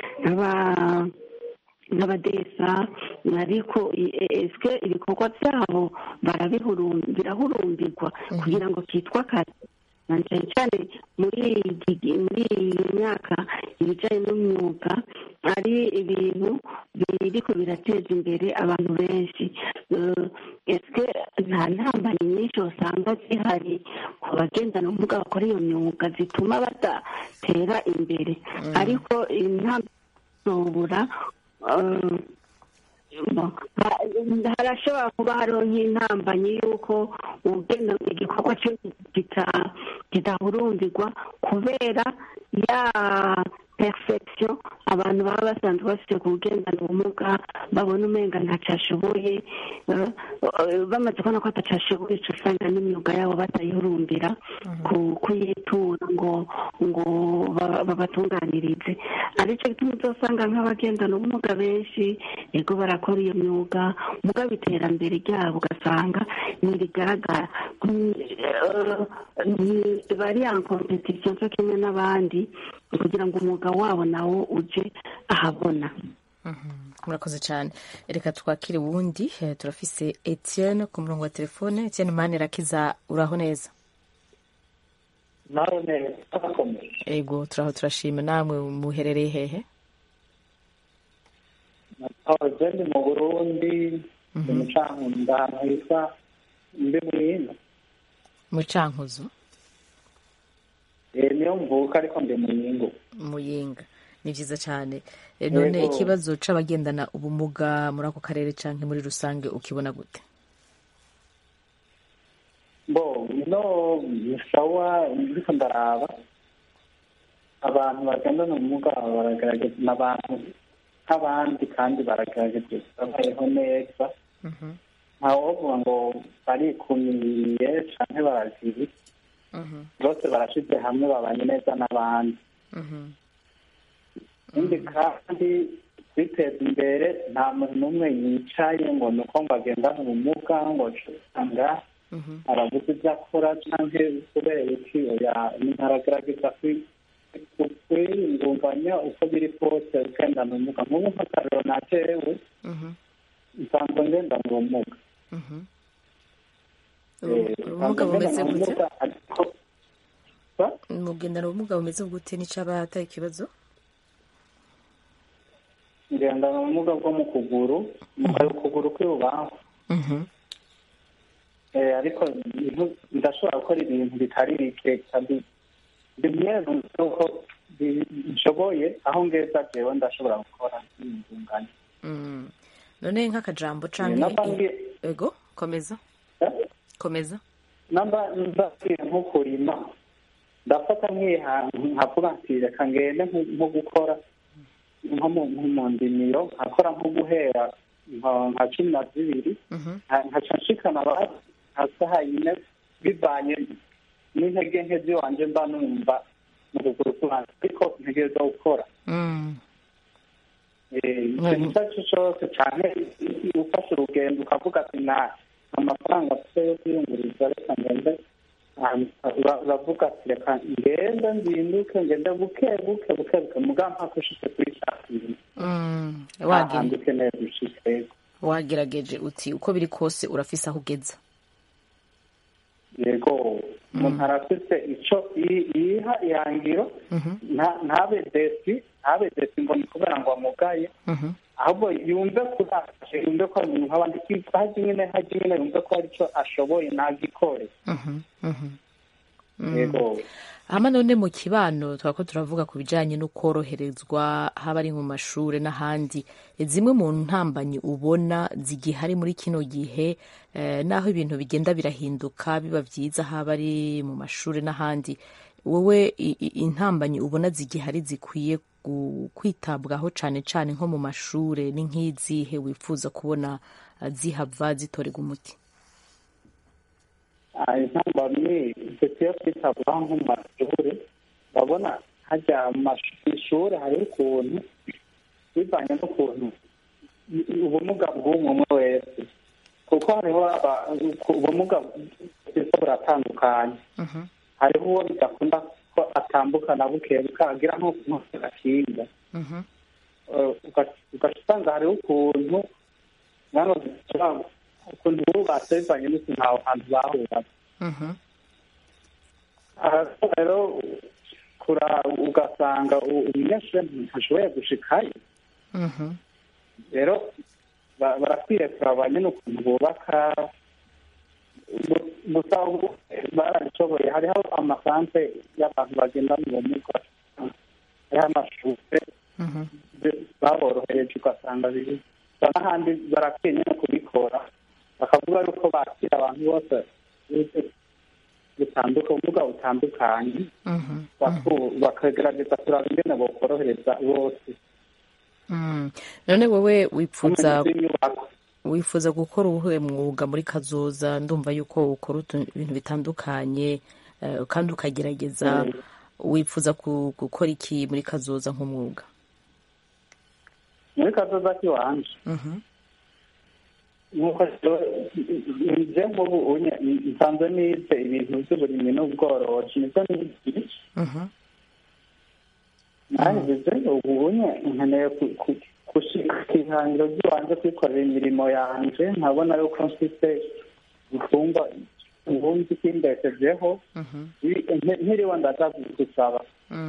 n'abadesa ariko ese ibikorwa byabo birahurumbirwa kugira ngo kitwa akazi cyane cyane muri iyi myaka ibijyanye n'umwuga ari ibintu biriko birateza imbere abantu benshi ese nta ntambanye nyinshi usanga zihari ku bagendana ubumuga bakora iyo myuga zituma badatera imbere ariko intambwe harashobora kuba hariho nk'intambanyi y'uko ugenda igikorwa cyo kidahurumbirwa kubera ya perfection abantu baba basanzwe bafite ku bugendana ubumuga babona umenga ntacyo ashoboye bamaze kubona ko atacashoboye usanga n'imyuga yabo batayihurumbira kuyitura ngo ngo babatunganirize aricyo gituma uzasanga nk'abagendana ubumuga benshi yego barakora iyo myuga mugabo iterambere ryabo ugasanga ntirigaragara bari ya kompetisiyo cyo kimwe n'abandi kugira ngo umwuga wabo nawo uje ahabona murakoze cyane reka twakire uwundi turafise etienne ku murongo wa telefone etienne mani rakiza uraho neza nawe neza turakomeye ego turaho turashima namwe muherereye hehe nahoze ndi mu burundi ndi mu cankuzo ahantu hitwa mbi muyinga mu cankuzo niyo mvuka ariko ndi muyingo muyinga ni byiza cyane none ikibazo c'abagendana ubumuga muri ako karere canke muri rusange ukibona gute bo no sawa ndiko ndaraba abantu bagendana ubumuga baragaragaza n'abantu nk'abandi kandi baragaragaza babayeho neza ntawovuga ngo barikumiye canke barazibi bose barashize hamwe babanye neza n'abandi ikindi kandi kwiteza imbere nta muntu n'umwe yicaye ngo ni uko ngo agendane ubumuga ngo usanga arabuze ibyo akora cyangwa kubera iki umuntu aragerageza kwiyungunganya uko biri kose ugendana ubumuga nk'ubu nk'akarero natewe nsanzwe ngendana ubumuga ubumuga bumeze gute mugendana ubumuga bumeze gute n'icaba atari ikibazo ngendana ubumuga bwo mu kuguru mu kuguru kw'ibubafu ariko ndashobora gukora ibintu bitari bike kandi bimwe nuko bishoboye aho ngeza jewe ndashobora gukora n'ingungane none nk'akajambo canke ego komeza komeza namba nzabwira nko kurima ndafata nkavuga nti reka ngende nko gukora nko mu ndimiro nkakora nko guhera nka cumi na zibiri nkaca nshikana nka saha yine bivanye n'intege nke z'iwanje mba numva mu kuguru kubanza ariko ntegereza gukora ikintu icyo ari cyo cyose cyane ufashe urugendo ukavuga ati nta amafaranga afite yo kwiyunguriza reka ngende uravuga ati reka ngende nzinduke ngende buke buke buke buke mugabo mpaka ushitse kuri cya kintu ahantu ukeneye gushika wagerageje uti uko biri kose urafise aho ugeza yego umuntu arafite icyo yi- yiha ihangiro nta- ntabe desi ntabe desi ngo ni kubera ngo amugaye ahubwo yumve kurashe yumve ko ari umuntu nk'abandi hajya nyine hajya nyine yumve ko hari icyo ashoboye ntagikore yego hama none mu kibano twako turavuga ku bijanye no koroherezwa haba ari mu mashure n'ahandi zimwe mu ntambanyi ubona zigihari muri kino gihe eh, naho ibintu bigenda birahinduka biba vyiza haba ari mu mashure n'ahandi wowe i- i- intambanyi ubona zigihari zikwiye gu- kwitabwaho cane cane nko mu mashure ni nk'izihe wifuza kubona eh, zihava zitorerwa umuti intambamyi dukwiye kwitabwaho nko mu mashuri urabona hajya mu ishuri hariho ukuntu bivanye n'ukuntu ubumuga bw'umwe umwe wese kuko hariho aba- ubumuga bwiza buratandukanye hariho uwo bidakunda ko atambuka na buke buke agira nko agakinga ugaca usanga hariho ukuntu mwana ukuntu bubatse bivanye n'ukuntu aho hantu bahubatse aha rero kura ugasanga u- umunyeshuri ntashoboye gushikayo rero ba- barakwiye kuraba nyine ukuntu bubaka gu- gusa ubu barabishoboye hariho amasanse y'abantu bagendana ubumuga hariho amashuri baborohereje ugasanga biri gusa n'ahandi barakwiye nyine kubikora bakavuga yuko bakira abantu bose butanduka ubumuga butandukanye baku- bakagerageza kuraba ingene bokorohereza bose Mm. none wowe wifuza Ubumenyi bw'inyubako. wifuza gukora uwuhe mwuga muri kazoza ndumva yuko ukora utu- ibintu bitandukanye eh, kandi ukagerageza wifuza ku- gukora iki muri kazoza nk'umwuga muri kazoza k'iwanje nk'uko nje nk'ubu unye nsanzwe nize ibintu by'uburimyi n'ubworozi nibyo nize nanjye ubu unye nkeneye ku- ku- gushika ku ihangiro ry'iwanje kwikorera imirimo yanje nkabona yuko mfite imfungwa ubundi kimbeshejeho nti- ntiriwe ndaza gusaba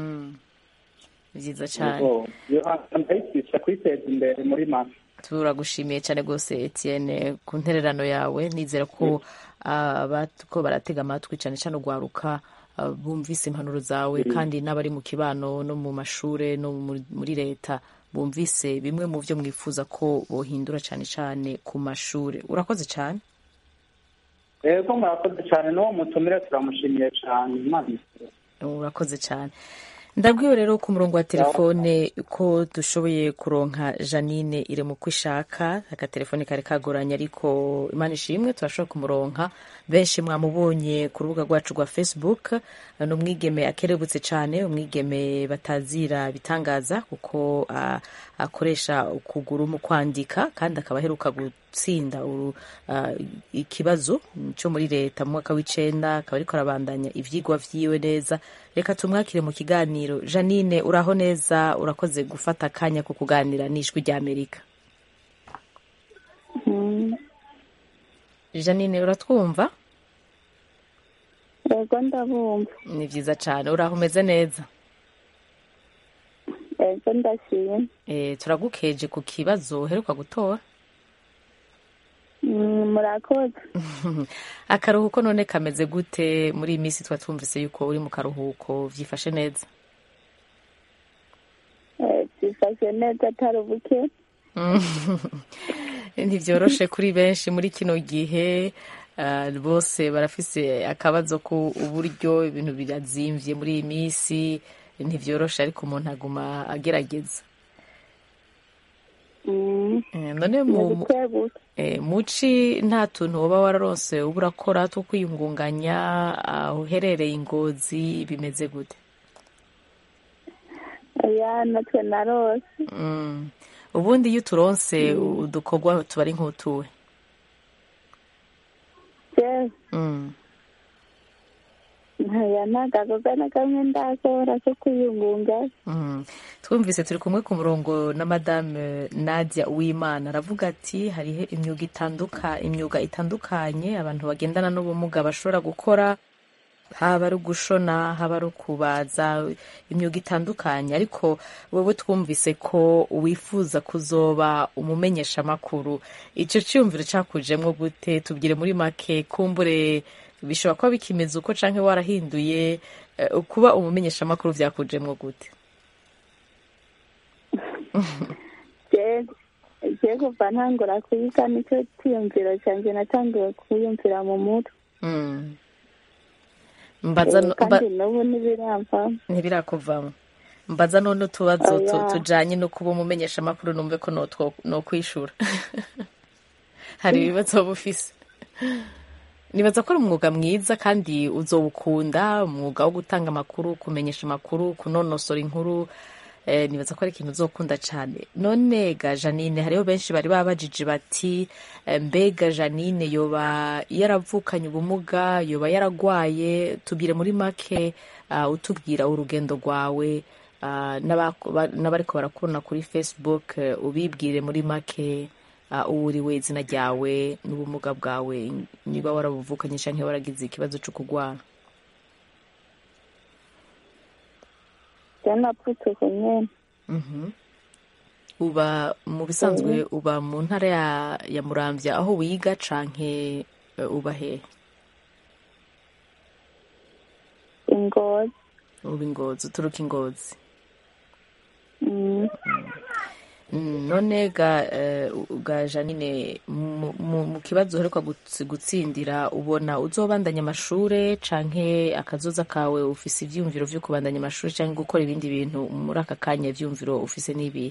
byiza cyane Yego. Iyo hangiro ndayikwisha kwiteza imbere muri make turagushimiye cyane rwose Etienne ku ntererano yawe nizera ko ko baratega amatwi cyane cyane ugwaruka ah, bumvise impanuro zawe kandi n'abari mu kibano no mu mashure no mu- muri leta bumvise bimwe mu byo mwifuza ko bohindura cyane cyane ku mashure urakoze cyane rero murakoze cyane n'uwo mutumire turamushimiye cyane imana isure. urakoze cyane ndabwiwe rero ku murongo wa telefone ko dushoboye kuronka janine iri mu ko ishaka akatelefone kari kagoranye ariko imana ishimwe turashobora kumuronka benshi mwamubonye ku rubuga rwacu rwa facebook ni umwigeme akerebutse cyane umwigeme batazira bitangaza kuko ah, akoresha ukuguru mu kwandika kandi akaba aheruka gutsinda uru- ah, ikibazo cyo muri leta mu mwaka w'icenda akaba ariko arabandanya ivyigwa vyiwe neza reka tumwakire mu kiganiro janine uraho neza urakoze gufata akanya ko kuganira n'ijwi ry'amerika janine uratwumva yego ndabumva ni vyiza cane uraho umeze neza yego ndashima e, turagukeje ku kibazo uheruka gutora Mm, murakoze akaruhuko none kameze gute muri iyi minsi tuba twumvise yuko uri mu karuhuko vyifashe neza Eh, byifashe neza atari ubuke ntibyoroshe kuri benshi muri kino gihe ah, bose barafise akabazo ku uburyo ibintu birazimvye muri iyi minsi ntivyoroshe ariko umuntu aguma agerageza Mm, Eh, none ni mu buke buke eh, muci nta tuntu woba wararonse uba urakora two kwiyungunganya aho uherereye ingozi bimeze gute oya natwe narose Mm. ubundi iyo uturonse udukorwa tuba ari nk'utuwe jewe Mm. ntaya nagakoga na kamwe ndakora ko kwiyungunga Mm. twumvise turi kumwe ku murongo na madame nadia uwimana aravuga ati hariho imyuga itanduka imyuga itandukanye abantu bagendana n'ubumuga bashobora gukora haba ari ugushona haba ari ukubaza imyuga itandukanye ariko wowe twumvise ko wifuza kuzoba umumenyeshamakuru icyo cyumviro cyakujemo gute tubwire muri make kumbure bishobora kuba bikimeze uko canke warahinduye eh, kuba umumenyeshamakuru byakujemo gute je kuva ntangura kuyiga nicyo cyiyumviro cyanjye natangiwe kuyumvira mu mutwe Mm. mbaza Eh, no- kandi mba- n'ubu ntibiramvamo ntibirakuvamo mbaza none utubazo tu- Oya. tujanye no kuba umumenyeshamakuru numve ko notwo- nokwishura hari ibibazo woba ufise nibaza ko ari umwuga mwiza kandi uzowukunda umwuga wo gutanga amakuru kumenyesha amakuru kunonosora inkuru eh, nibaza ko ari ikintu uzokunda cyane none ga janine hariho benshi bari babajije bati eh, mbega janine yoba yaravukanye ubumuga yoba yaragwaye tubwire muri make ah, utubwira urugendo rwawe ah, n'abako- ba- n'abariko barakubona kuri facebook eh, ubibwire muri make ah, uwo uriwe izina ryawe n'ubumuga bwawe niba warabuvukanye canke waragize ikibazo co kugwara je napfutse ku nyene Mhm. uba mu bisanzwe uba mu ntara ya, ya muramvya aho wiga canke eh, uba hehe ingozi uba ingozi uturuka ingozi Mm. Mm, none ga, eh, ga janine mu, mu, mu kibazo uheruka guts- gutsindira ubona uzobandanya amashure canke akazoza kawe ufise ivyumviro vyo kubandanya amashure canke gukora ibindi bintu muri aka kanya ivyumviro ufise n'ibihe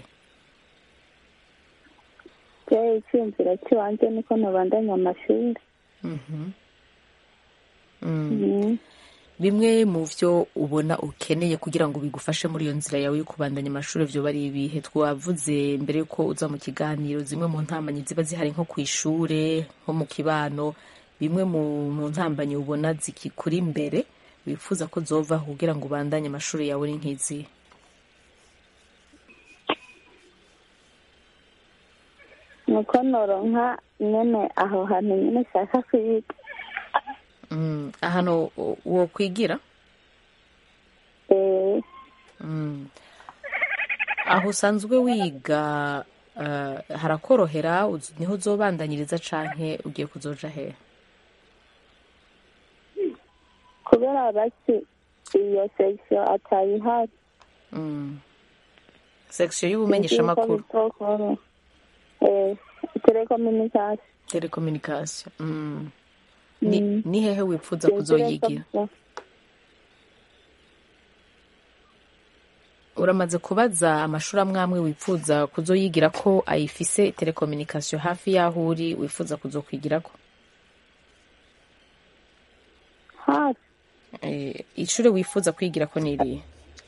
je icyumviro cy'iwanje niko nabandanya amashuri Mhm. Mm. Mm. bimwe mu vyo ubona ukeneye kugira ngo bigufashe muri iyo nzira yawe yo kubandanya amashuri vyoba ari ibihe twavuze mbere yuko uza mu kiganiro zimwe mu ntambanyi ziba zihari nko ku ishure nko mu kibano bimwe mu, mu ntambanyi ubona zikikuri imbere wifuza ko zova kugira ngo ubandanye amashuri yawe ni nk'izi nuko noronka nyene aho hantu nyene nshaka kwiga mm. ahantu wo kwigira Eh, Mm. aho usanzwe wiga uh, harakorohera uz- niho uzobandanyiriza canke ugiye kuzoja hehe kubera basi iyo section atayihari Mm. section y'ubumenyeshamakuru makuru telekomunikasiyo telecommunication mm. ni, Mm. ni hehe wipfuza kuzoyigira uramaze kubaza amashuri amwe amwe wipfuza kuzoyigira ko ayifise telecommunication hafi y'aho uri wifuza kuzokwigirako hafi eh, ishure wifuza kwigirako ni irihe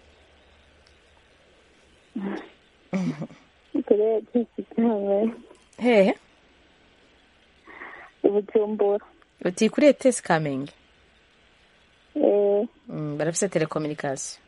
turebe kitawe hehe ubujumbura uti kuri etesi kamenge Eh, mm, barafise telecommunication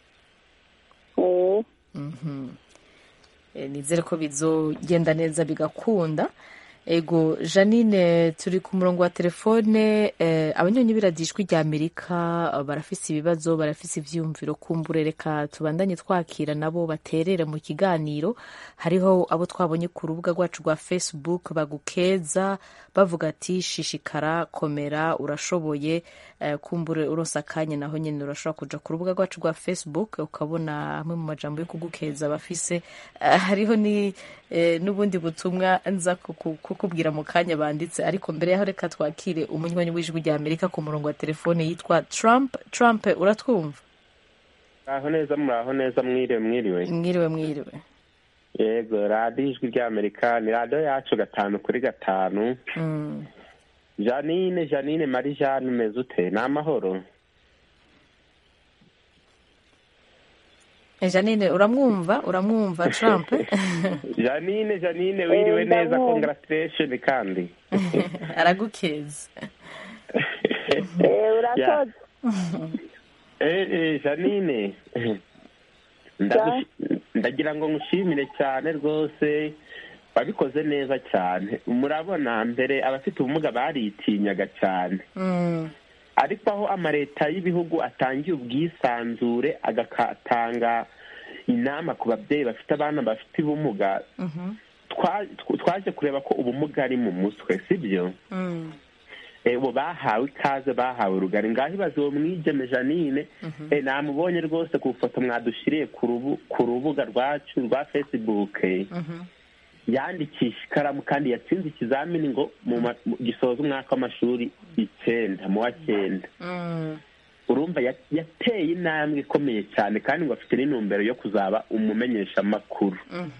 eh, Mhm. Eh, nizere ko bizogenda neza bigakunda ego janine turi ku murongo wa telefone eh, abanyonyi biradijwi rya amerika eh, barafise ibibazo barafise ivyiyumviro kumbure reka tubandanye twakira nabo baterere mu kiganiro hariho abo twabonye ku rubuga rwacu rwa facebook bagukeza bavuga ati shishikara komera urashoboye eh, kumbure uronse akanya naho nyene urashobora kuja ku rubuga rwacu rwa facebook ukabona amwe mu majambo yo kugukeza bafise Eh, hariho ni eh, n'ubundi butumwa nza kuku- kukubwira mu kanya banditse ariko mbere yaho reka twakire umunywanyi w'ijwi rya amerika ku murongo wa telefone yitwa trump trump uratwumva muraho neza muraho neza mwiriwe mwiriwe mwiriwe mwiriwe yego radiyo ijwi ry'amerika ni radiyo yacu gatanu kuri gatanu Mm. janine janine mari jane umeze ute ni amahoro Eh, janine uramwumva uramwumva trump janine janine wiriwe Eh, neza ndamwumva. congratulation kandi aragukeza eh, urakoze Eh, eh, janine Ndagushi- ndagira ngo ngushimire cyane rwose wabikoze neza cyane murabona mbere abafite ubumuga baritinyaga cyane ariko aho amaleta y'ibihugu atangiye ubwisanzure agatanga inama ku babyeyi bafite abana bafite ubumuga twa- tw- twaje kureba ko ubumuga ari mu mutwe sibyo Eh, ubu bahawe ikaze bahawe rugari ngaho ibaze uwo mwigeme janine eh, namubonye rwose ku ifoto mwadushiriye ku rubu- ku rubuga rwacu rwa facebook eh. yandikisha ikaramu kandi yatsinze ikizamini ngo mu ma- mu- gisoza umwaka w'amashuri icyenda mu wa cyenda urumva ya- yateye intambwe ikomeye cyane kandi ngo afite n'intumbero yo kuzaba umumenyeshamakuru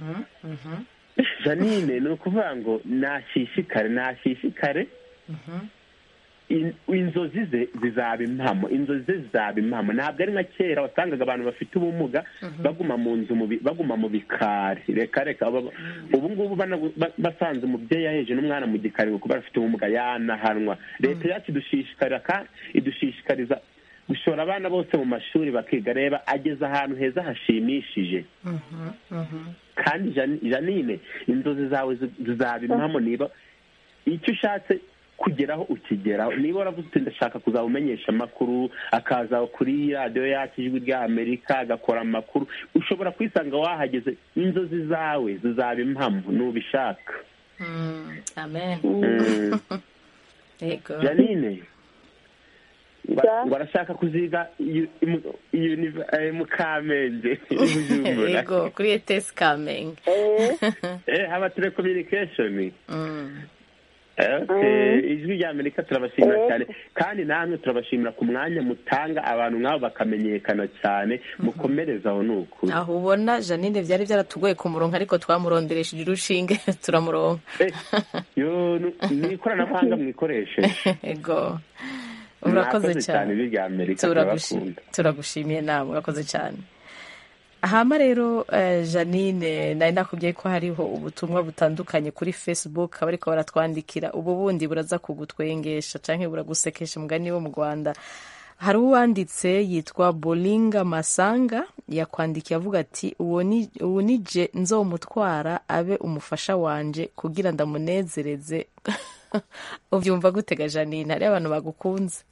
janine ni ukuvuga ngo nashishikare nashishikare in- inzozi ze zizaba impamo inzozi ze zizaba impamo ntabwo ari nka kera wasangaga abantu bafite ubumuga baguma mu nzu mu bi- baguma mu bikari reka reka aba- ubu ngubu bana- ba- basanze umubyeyi yaheje n'umwana mu gikari ngo kuba afite ubumuga yanahanwa leta yacu idushishikarira ka- idushishikariza gushora abana bose mu mashuri bakiga reba ageze ahantu heza hashimishije kandi Jani- janine inzozi zawe zi- zizaba impamo niba icyo ushatse kugeraho ukigeraho niba waravuze uti ndashaka kuzaba umenyesha amakuru akaza kuri radiyo yacu ijwi rya amerika agakora amakuru ushobora kwisanga wahageze inzozi zawe zizaba impamo nubishaka amen Mm. yego janine ngo- ngo arashaka kuziga yu- imu- univ- eh, mu kamenge i bujumbura yego kuri etesi kamenge eh haba telecommunication Mm. Okay, ijwi rya amerika turabashimira cyane kandi namwe turabashimira ku mwanya mutanga abantu nk'abo bakamenyekana cyane mukomereza aho ni ukuri aho ubona janine byari byaratugoye ku murongo ariko twamuronderesheje urushinge turamuronka yo ni- ni ikoranabuhanga mwikoresheje yego urakoze cyane ijwi rya amerika Turagushi- turabakunda turagushimiye nawe urakoze cyane hama rero eh, janine nari nakubwiye ko hariho ubutumwa butandukanye kuri facebook abariko baratwandikira ubu bundi buraza kugutwengesha canke buragusekesha mugani wo mu rwanda hari uwanditse yitwa bolinga masanga yakwandikiye avuga ati uwo ni uwo ni je nzomutwara abe umufasha wanje kugira ndamunezereze ubyumva gutega janine hariho abantu bagukunze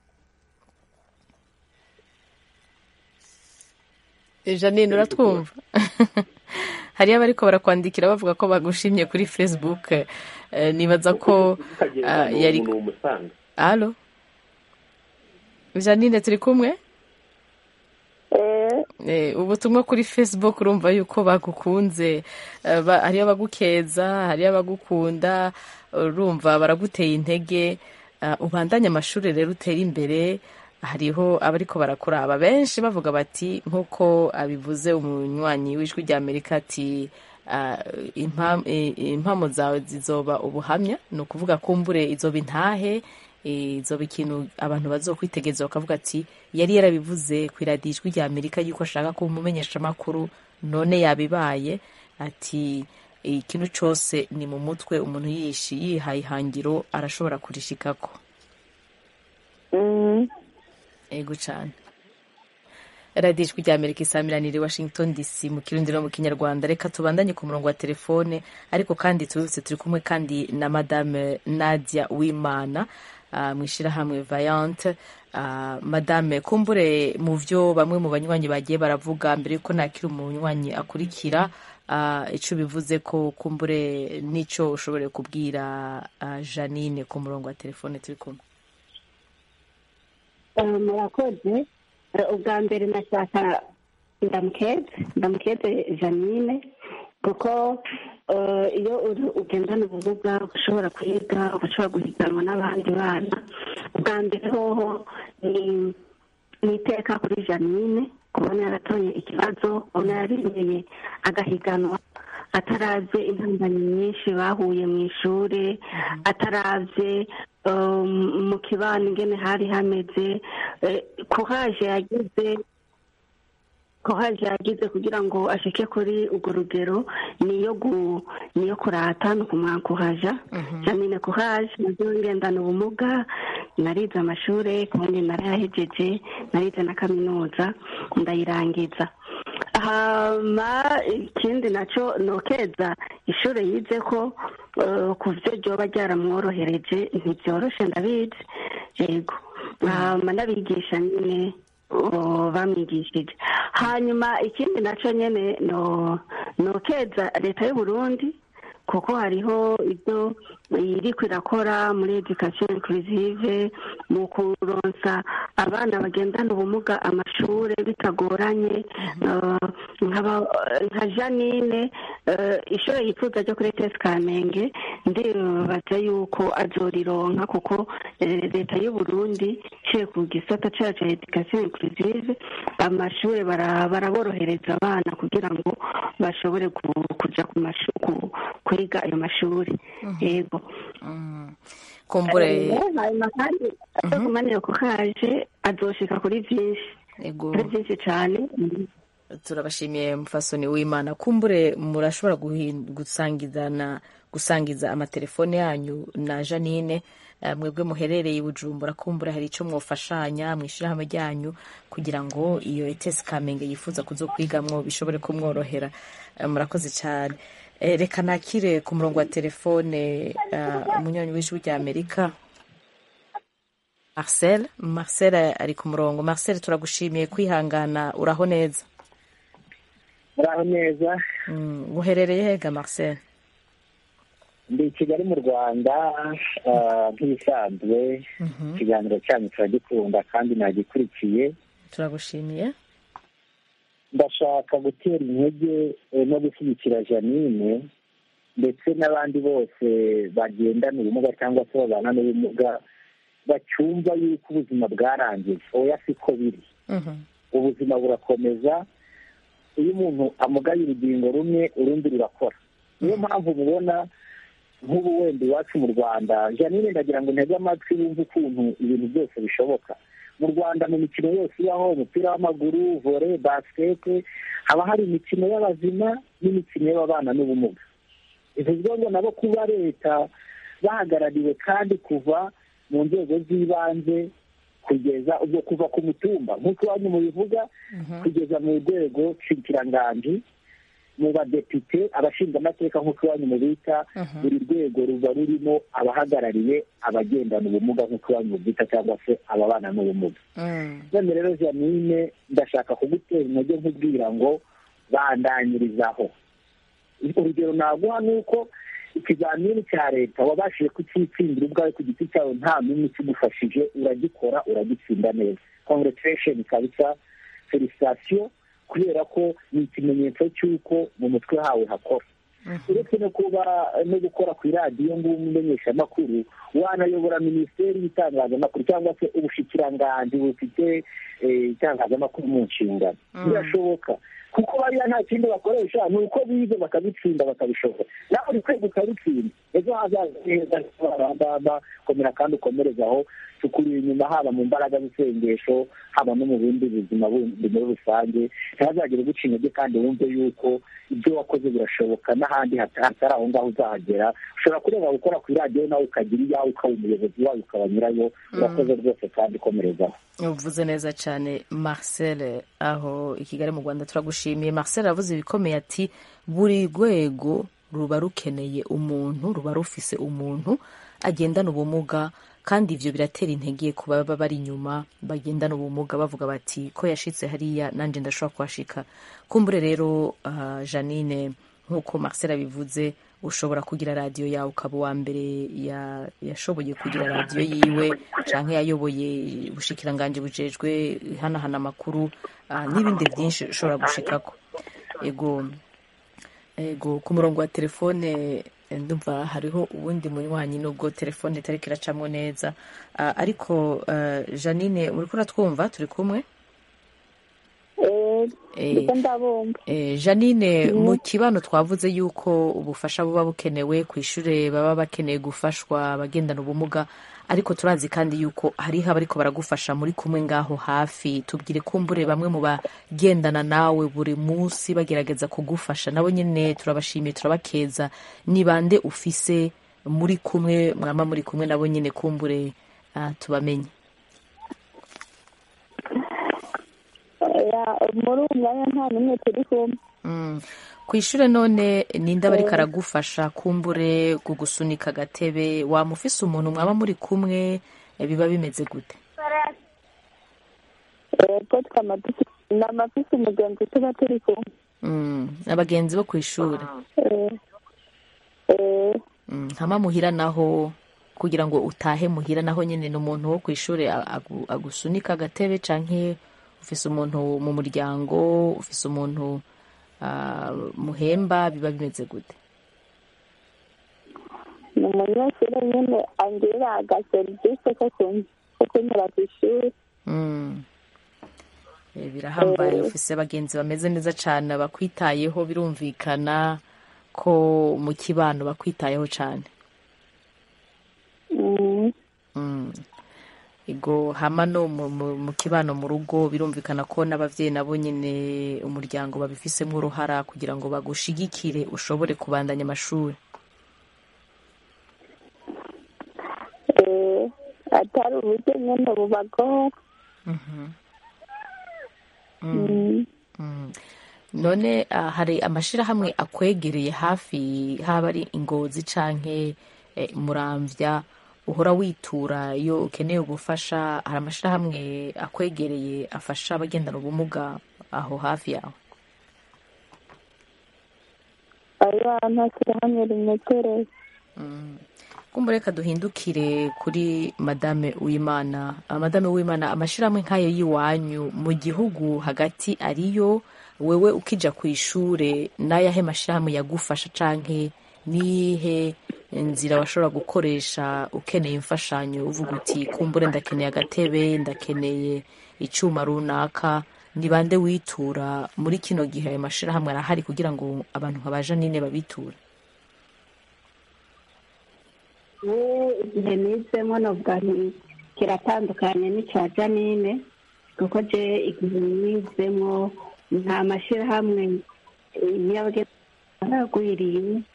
janine uratwumva hariyo abariko barakwandikira bavuga ko bagushimye kuri facebook eh, nibaza ko ah, yari ni umusanga alo janine turi kumwe Eh, ubutumwa kuri facebook urumva yuko bagukunze Eh, ba- hariyo abagukeza hariyo abagukunda urumva baraguteye intege Eh, ubandanye amashuri rero utere imbere hariho abariko barakuraba benshi bavuga bati nk'uko abivuze umunywanyi w'ijwi rya amerika ati ah, impam- eh, impamo zawe zizoba ubuhamya ni ukuvuga kumbure izoba intahe eh, izoba ikintu abantu bazokwitegereza bakavuga ati yari yarabivuze ku iradiyo ijwi rya amerika yuko ashaka kuba umumenyeshamakuru none yabibaye ati ikintu cyose ni mu mutwe umuntu yishi yihaye ihangiro arashobora kurishikako ego cyane radiyo ijwi rya amerika isamiranire washington dc mu kirundi no mu kinyarwanda reka tubandanye ku murongo wa telefone ariko kandi tubibutse turi kumwe kandi na madame nadia wimana ah, mu ishyirahamwe vayante Ah, madame kumbure mu byo bamwe mu banywanyi bagiye baravuga mbere yuko nakiri umunywanyi akurikira ah, ico bivuze ko kumbure n'ico ushobore kubwira ah, janine ku murongo wa telefone turi kumwe Eh, murakoze Eh, ubwa mbere nashaka ndamukeze ndamukeze janine kuko eh, iyo uri ugendana ubumuga ushobora kwiga ushobora guhiganwa n'abandi bana ubwa mbere hoho ni ni iteka kuri janine kubona yaratoye ikibazo kubona yarimeye agahiganwa ataraze intambamyi nyinshi bahuye mu ishuri ataraze um, mu kibano ingene hari hameze eh, kuhaje yagize kuhaje yagize kugira ngo ashike kuri urwo rugero niyo gu niyo kurata ni ukumwankuhaja janine kuhaje nazo ngendana ubumuga narize amashuri kubundi narayahejeje narize na kaminuza ndayirangiza hama ikindi nacyo nokeza ishuri yize ko eh, ku byo ryoba ryaramworohereje ntibyoroshe ndabizi yego hama n'abigisha nyine oh, bamwigishije hanyuma ikindi nacyo nyine no nokeza leta y'u Burundi kuko hariho ibyo iriko irakora muri education inclusive mu kuronsa abana bagendana ubumuga amashure bitagoranye eh, nkaba- nka janine eh, ishure yifuza ryo kuri tes kamenge ndibaza yuko azorironka kuko eh, leta y'u burundi iciye ku gisata cayo ca education inclusive amashure bara- baraborohereza abana kugira ngo bashobore ku- kuja ku mashu- ku- kwiga ayo mashuri yego kumbure hanyuma kandi azokumanira ku kaje azoshika kuri vyinshi Ego. kuri vyinshi cane turabashimiye mufasoni w'imana kumbure murashobora guhin- gusangizana gusangiza amatelefone yanyu na janine eh, mwebwe muherereye i bujumbura kumbure hari icyo mwofashanya mu ishyirahamwe ryanyu kugira ngo iyo etesi kamenge yifuza kuzo kwigamwo bishobore kumworohera Eh, murakoze cyane Eh, reka nakire ku murongo wa telefone eh, umunywanyi w'ijwi rya amerika marcel marcel ari ku murongo marcel turagushimiye kwihangana uraho neza muraho neza Mm, uherereye hega marcel ndi i kigali mu rwanda ah, nk'ibisanzwe ikiganiro cyanyu turagikunda kandi nagikurikiye turagushimiye ndashaka gutera intege eh, no gushyigikira janine ndetse n'abandi bose bagendana ubumuga cyangwa se babana n'ubumuga bacyumva yuko ubuzima bwarangiye oya siko biri ubuzima burakomeza iyo umuntu amugaye urugingo rumwe urundi rurakora niyo mpamvu mubona nk'ubu wenda iwacu mu rwanda janine ndagira ngo ntege amatwi yumve ukuntu ibintu byose bishoboka mu rwanda mu mikino yose ibaho umupira w'amaguru vore basikete haba hari imikino y'abazima n'imikino y'ababana n'ubumuga bivuzwe ngo nabo kuba leta bahagarariwe kandi kuva mu nzego z'ibanze kugeza ubwo kuva ku mutumba nk'uko iwanyu mubivuga kugeza mu rwego nshikiranganji mu badepite abashingamateka nk'uko iwanyu mubita buri rwego ruba rurimo abahagarariye abagendana ubumuga nk'uko iwanyu mubita cyangwa se ababana n'ubumuga none rero janine ndashaka kugutera intege nkubwira ngo bandanyirizaho urugero naguha ni uko ikizamini cya leta wabashije kucyitsindira ubwawe ku giti cyawe nta n'umwe ukigufashije uragikora uragitsinda neza congratulation kabisa felicitasiyo kubera ko ni ikimenyetso cy'uko mu mutwe hawe hakora uretse no kuba no gukora ku iradiyo ng'umumenyeshamakuru wanayobora minisiteri y'itangazamakuru cyangwa se ubushikiranganji bufite eh, itangazamakuru mu nshingano birashoboka kuko bariya nta kindi bakoresha ni uko bize bakabitsinda bakabishobora nawe uri kwiga ukabitsinda ejo hazaza heza bakomera kandi ukomereza aho tukuri inyuma haba mu mbaraga z'isengesho haba no mu bindi buzima bundi muri rusange ntihazagire uguca intege kandi wumve yuko ibyo wakoze birashoboka n'ahandi hatari aho ngaho uzahagera ushobora kureba gukora ku iradiyo nawe ukagira iyawe ukaba umuyobozi wayo ukaba nyirayo urakoze rwose kandi ukomerezaho uvuze neza cyane marcel aho i kigali mu rwanda turagushimiye marcel aravuze ibikomeye ati buri rwego ruba rukeneye umuntu ruba rufise umuntu agendana ubumuga kandi ibyo biratera intege ku baba bari inyuma bagendana ubumuga bavuga bati ko yashitse hariya nanjye ndashobora kuhashika kumbure rero uh, janine nk'uko marcel abivuze ushobora kugira radiyo yawe ukaba uwa mbere yashoboye kugira radiyo yiwe cyangwa yayoboye ubushikiranganji bujejwe hanahana amakuru n'ibindi byinshi ushobora gushikako ego ego ku murongo wa telefone ndumva hariho uwundi munywanyi nubwo telefone itari kiracamo neza ariko janine uri kuratwumva turi kumwe janine mu kibano twavuze yuko ubufasha buba bukenewe ku ishuri baba bakeneye gufashwa abagendana ubumuga ariko turazi kandi yuko hariho abariko baragufasha muri kumwe ngaho hafi tubwire kumbure bamwe mu bagendana nawe buri munsi bagerageza kugufasha nabo nyine turabashimiye turabakeza ni bande ufise muri kumwe mwama muri kumwe nabo nyine kumbure ah, tubamenye oya muri uwo mwanya nta n'umwe turi kumwe Mm. ku ishure none ninde aba ariko aragufasha kumbure kugusunika agatebe wamufise umuntu mwaba muri kumwe eh, biba bimeze gute yego twama dufi- ni amafisi umugenzi tuba turi kumwe Mm, abagenzi bo ku ishure Eh, eh, Mm, hama muhira naho kugira ngo utahe muhira naho nyene ni umuntu wo ku ishure a- agu- agusunika agatebe canke ufise umuntu mu muryango ufise umuntu ah, muhemba biba bimeze gute ni umunyeshuri nyine angira agaserivisi ko kun- ko kunyura ku ishuri Mm. Eh, birahambaye Eh. ufise abagenzi bameze neza cane bakwitayeho birumvikana ko mu kibano bakwitayeho cane Mm, Mm. ego hama no mu, mu, mu kibano mu rugo birumvikana ko n'abavyeyi nabo nyene umuryango babifisemwo uruhara kugira ngo bagushigikire ushobore kubandanya amashuri eh, atari uburyo nyine bubagora Mm, Mm. none ah, hari amashirahamwe akwegereye hafi haba ari ingozi canke eh, muramvya uhora witura iyo ukeneye ubufasha hari amashirahamwe akwegereye afasha abagendana ubumuga aho hafi yawe aya nta shyirahamwe rimwegereye kumva reka duhindukire kuri madame w'imana Ah, madame w'imana amashirahamwe nk'ayo y'iwanyu mu gihugu hagati ariyo wewe ukija ku ishure n'ayahe mashirahamwe yagufasha canke nihe nzira washobora gukoresha ukeneye imfashanyo uvuga uti kumbure ndakeneye agatebe ndakeneye icuma runaka ni bande witura muri kino gihe ayo mashirahamwe arahari kugira ngo abantu nka ba janine babiture igihe nizemo navuga nti kiratandukanye n'icya janine kuko je igihe nizemo nta mashyirahamwe y'abagwiriye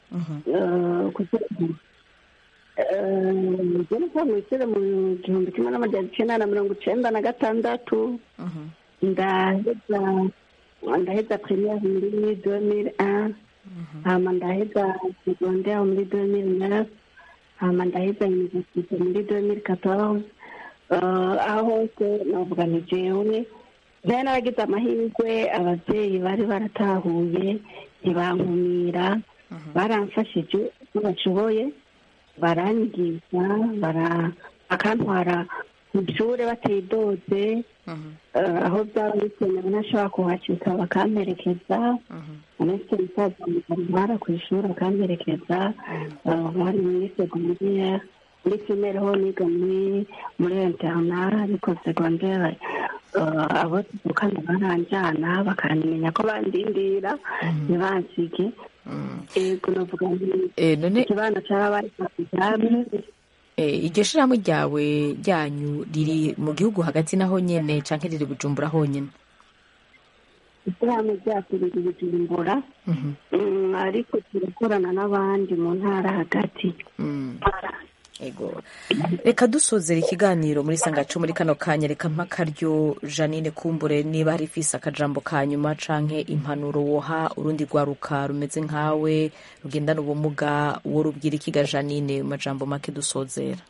njye nko mwishyure mu gihumbi kimwe n'amajana icyenda na mirongo icyenda na gatandatu ndaheza ndaheza premiere muri domire un hama ndaheza secondaire muri domire neuf hama ndaheza universite muri domire quatorze aho hose navuga ni jewe nari naragize amahirwe ababyeyi bari baratahuye ntibankumira baramfashije uko bashoboye baranyigisha bara- bakantwara mu ishuri batidoze eh, aho byaba bikenewe ntashobora kuhacika bakamperekeza uretse umusaza mugara ku ishuri akamperekeza eh, bari muri segondere muri primere ho niga muri muri interna ariko segondere eh, abo tuvukana baranjana bakanimenya ko bandindira ntibansige ego navuga nti Eh, none ikibanza cyarabaye examen Eh, iryo shirahamwe ryawe ryanyu riri mu gihugu hagati naho nyene canke riri bujumbura honyene ishyirahamwe ryacu riri bujumbura Mm, ariko turakorana n'abandi mu ntara hagati ego reka dusozera ikiganiro muri sangacu muri kano kanya reka mpa akaryo janine kumbure niba hari ifise akajambo ka nyuma canke impanuro woha urundi rwaruka rumeze nkawe rugendana ubumuga wo rubwira ikiga janine mu majambo make dusozera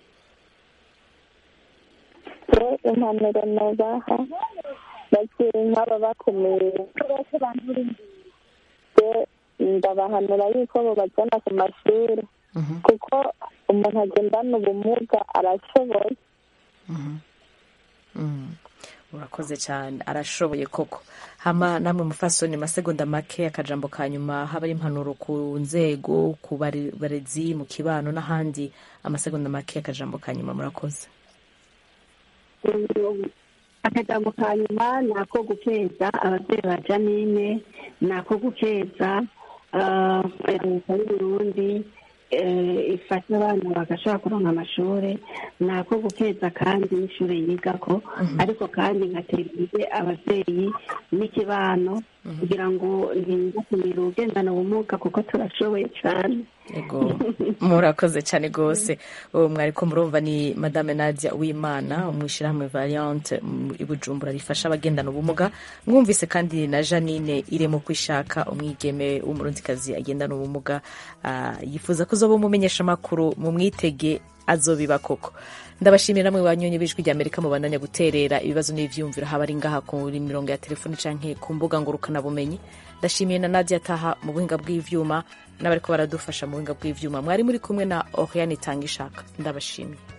rero impanuro nubaha bakiri nk'aba bakomeye je ndabahanura yuko bobajyana ku mashuri kuko umuntu agendana ubumuga arashoboye Mm. urakoze cyane arashoboye koko hama namwe mufasoni masegonda make akajambo ka nyuma haba ari impanuro ku nzego ku bari- barezi mu kibano n'ahandi amasegonda make akajambo ka nyuma murakoze akajambo ka nyuma ni ako gukeza ababyeyi ba janine ni ako gukeza ah, leta y'uburundi eh, ifasha abana bagashobora kuronka amashuri ni ako gukeza kandi n'ishuri yigako ariko kandi ngatera imbere ababyeyi n'ikibano kugira ngo ntibakumire ugendana ubumuga kuko turashoboye cyane Ego murakoze cyane rwose uwo mwari ko murumva ni madame nadia wimana umwishyirahamwe variante mu- i bujumbura rifasha abagendana ubumuga mwumvise kandi na janine iremo kwishaka umwigeme w'umurundikazi agendana ubumuga ah, yifuza ko uzoba umumenyesha amakuru mu mwitege azobiba koko ndabashimira namwe banyonye b'ijwi rya amerika mubandanya guterera ibibazo n'ivyumviro haba ari ngaha kuri mirongo ya telefoni canke ku mbuga ngurukanabumenyi ndashimiye na nadia taha mu buhinga bw'ivyuma n'abariko baradufasha mu buhinga bw'ivyuma mwari muri kumwe na oriane itanga ishaka ndabashimiye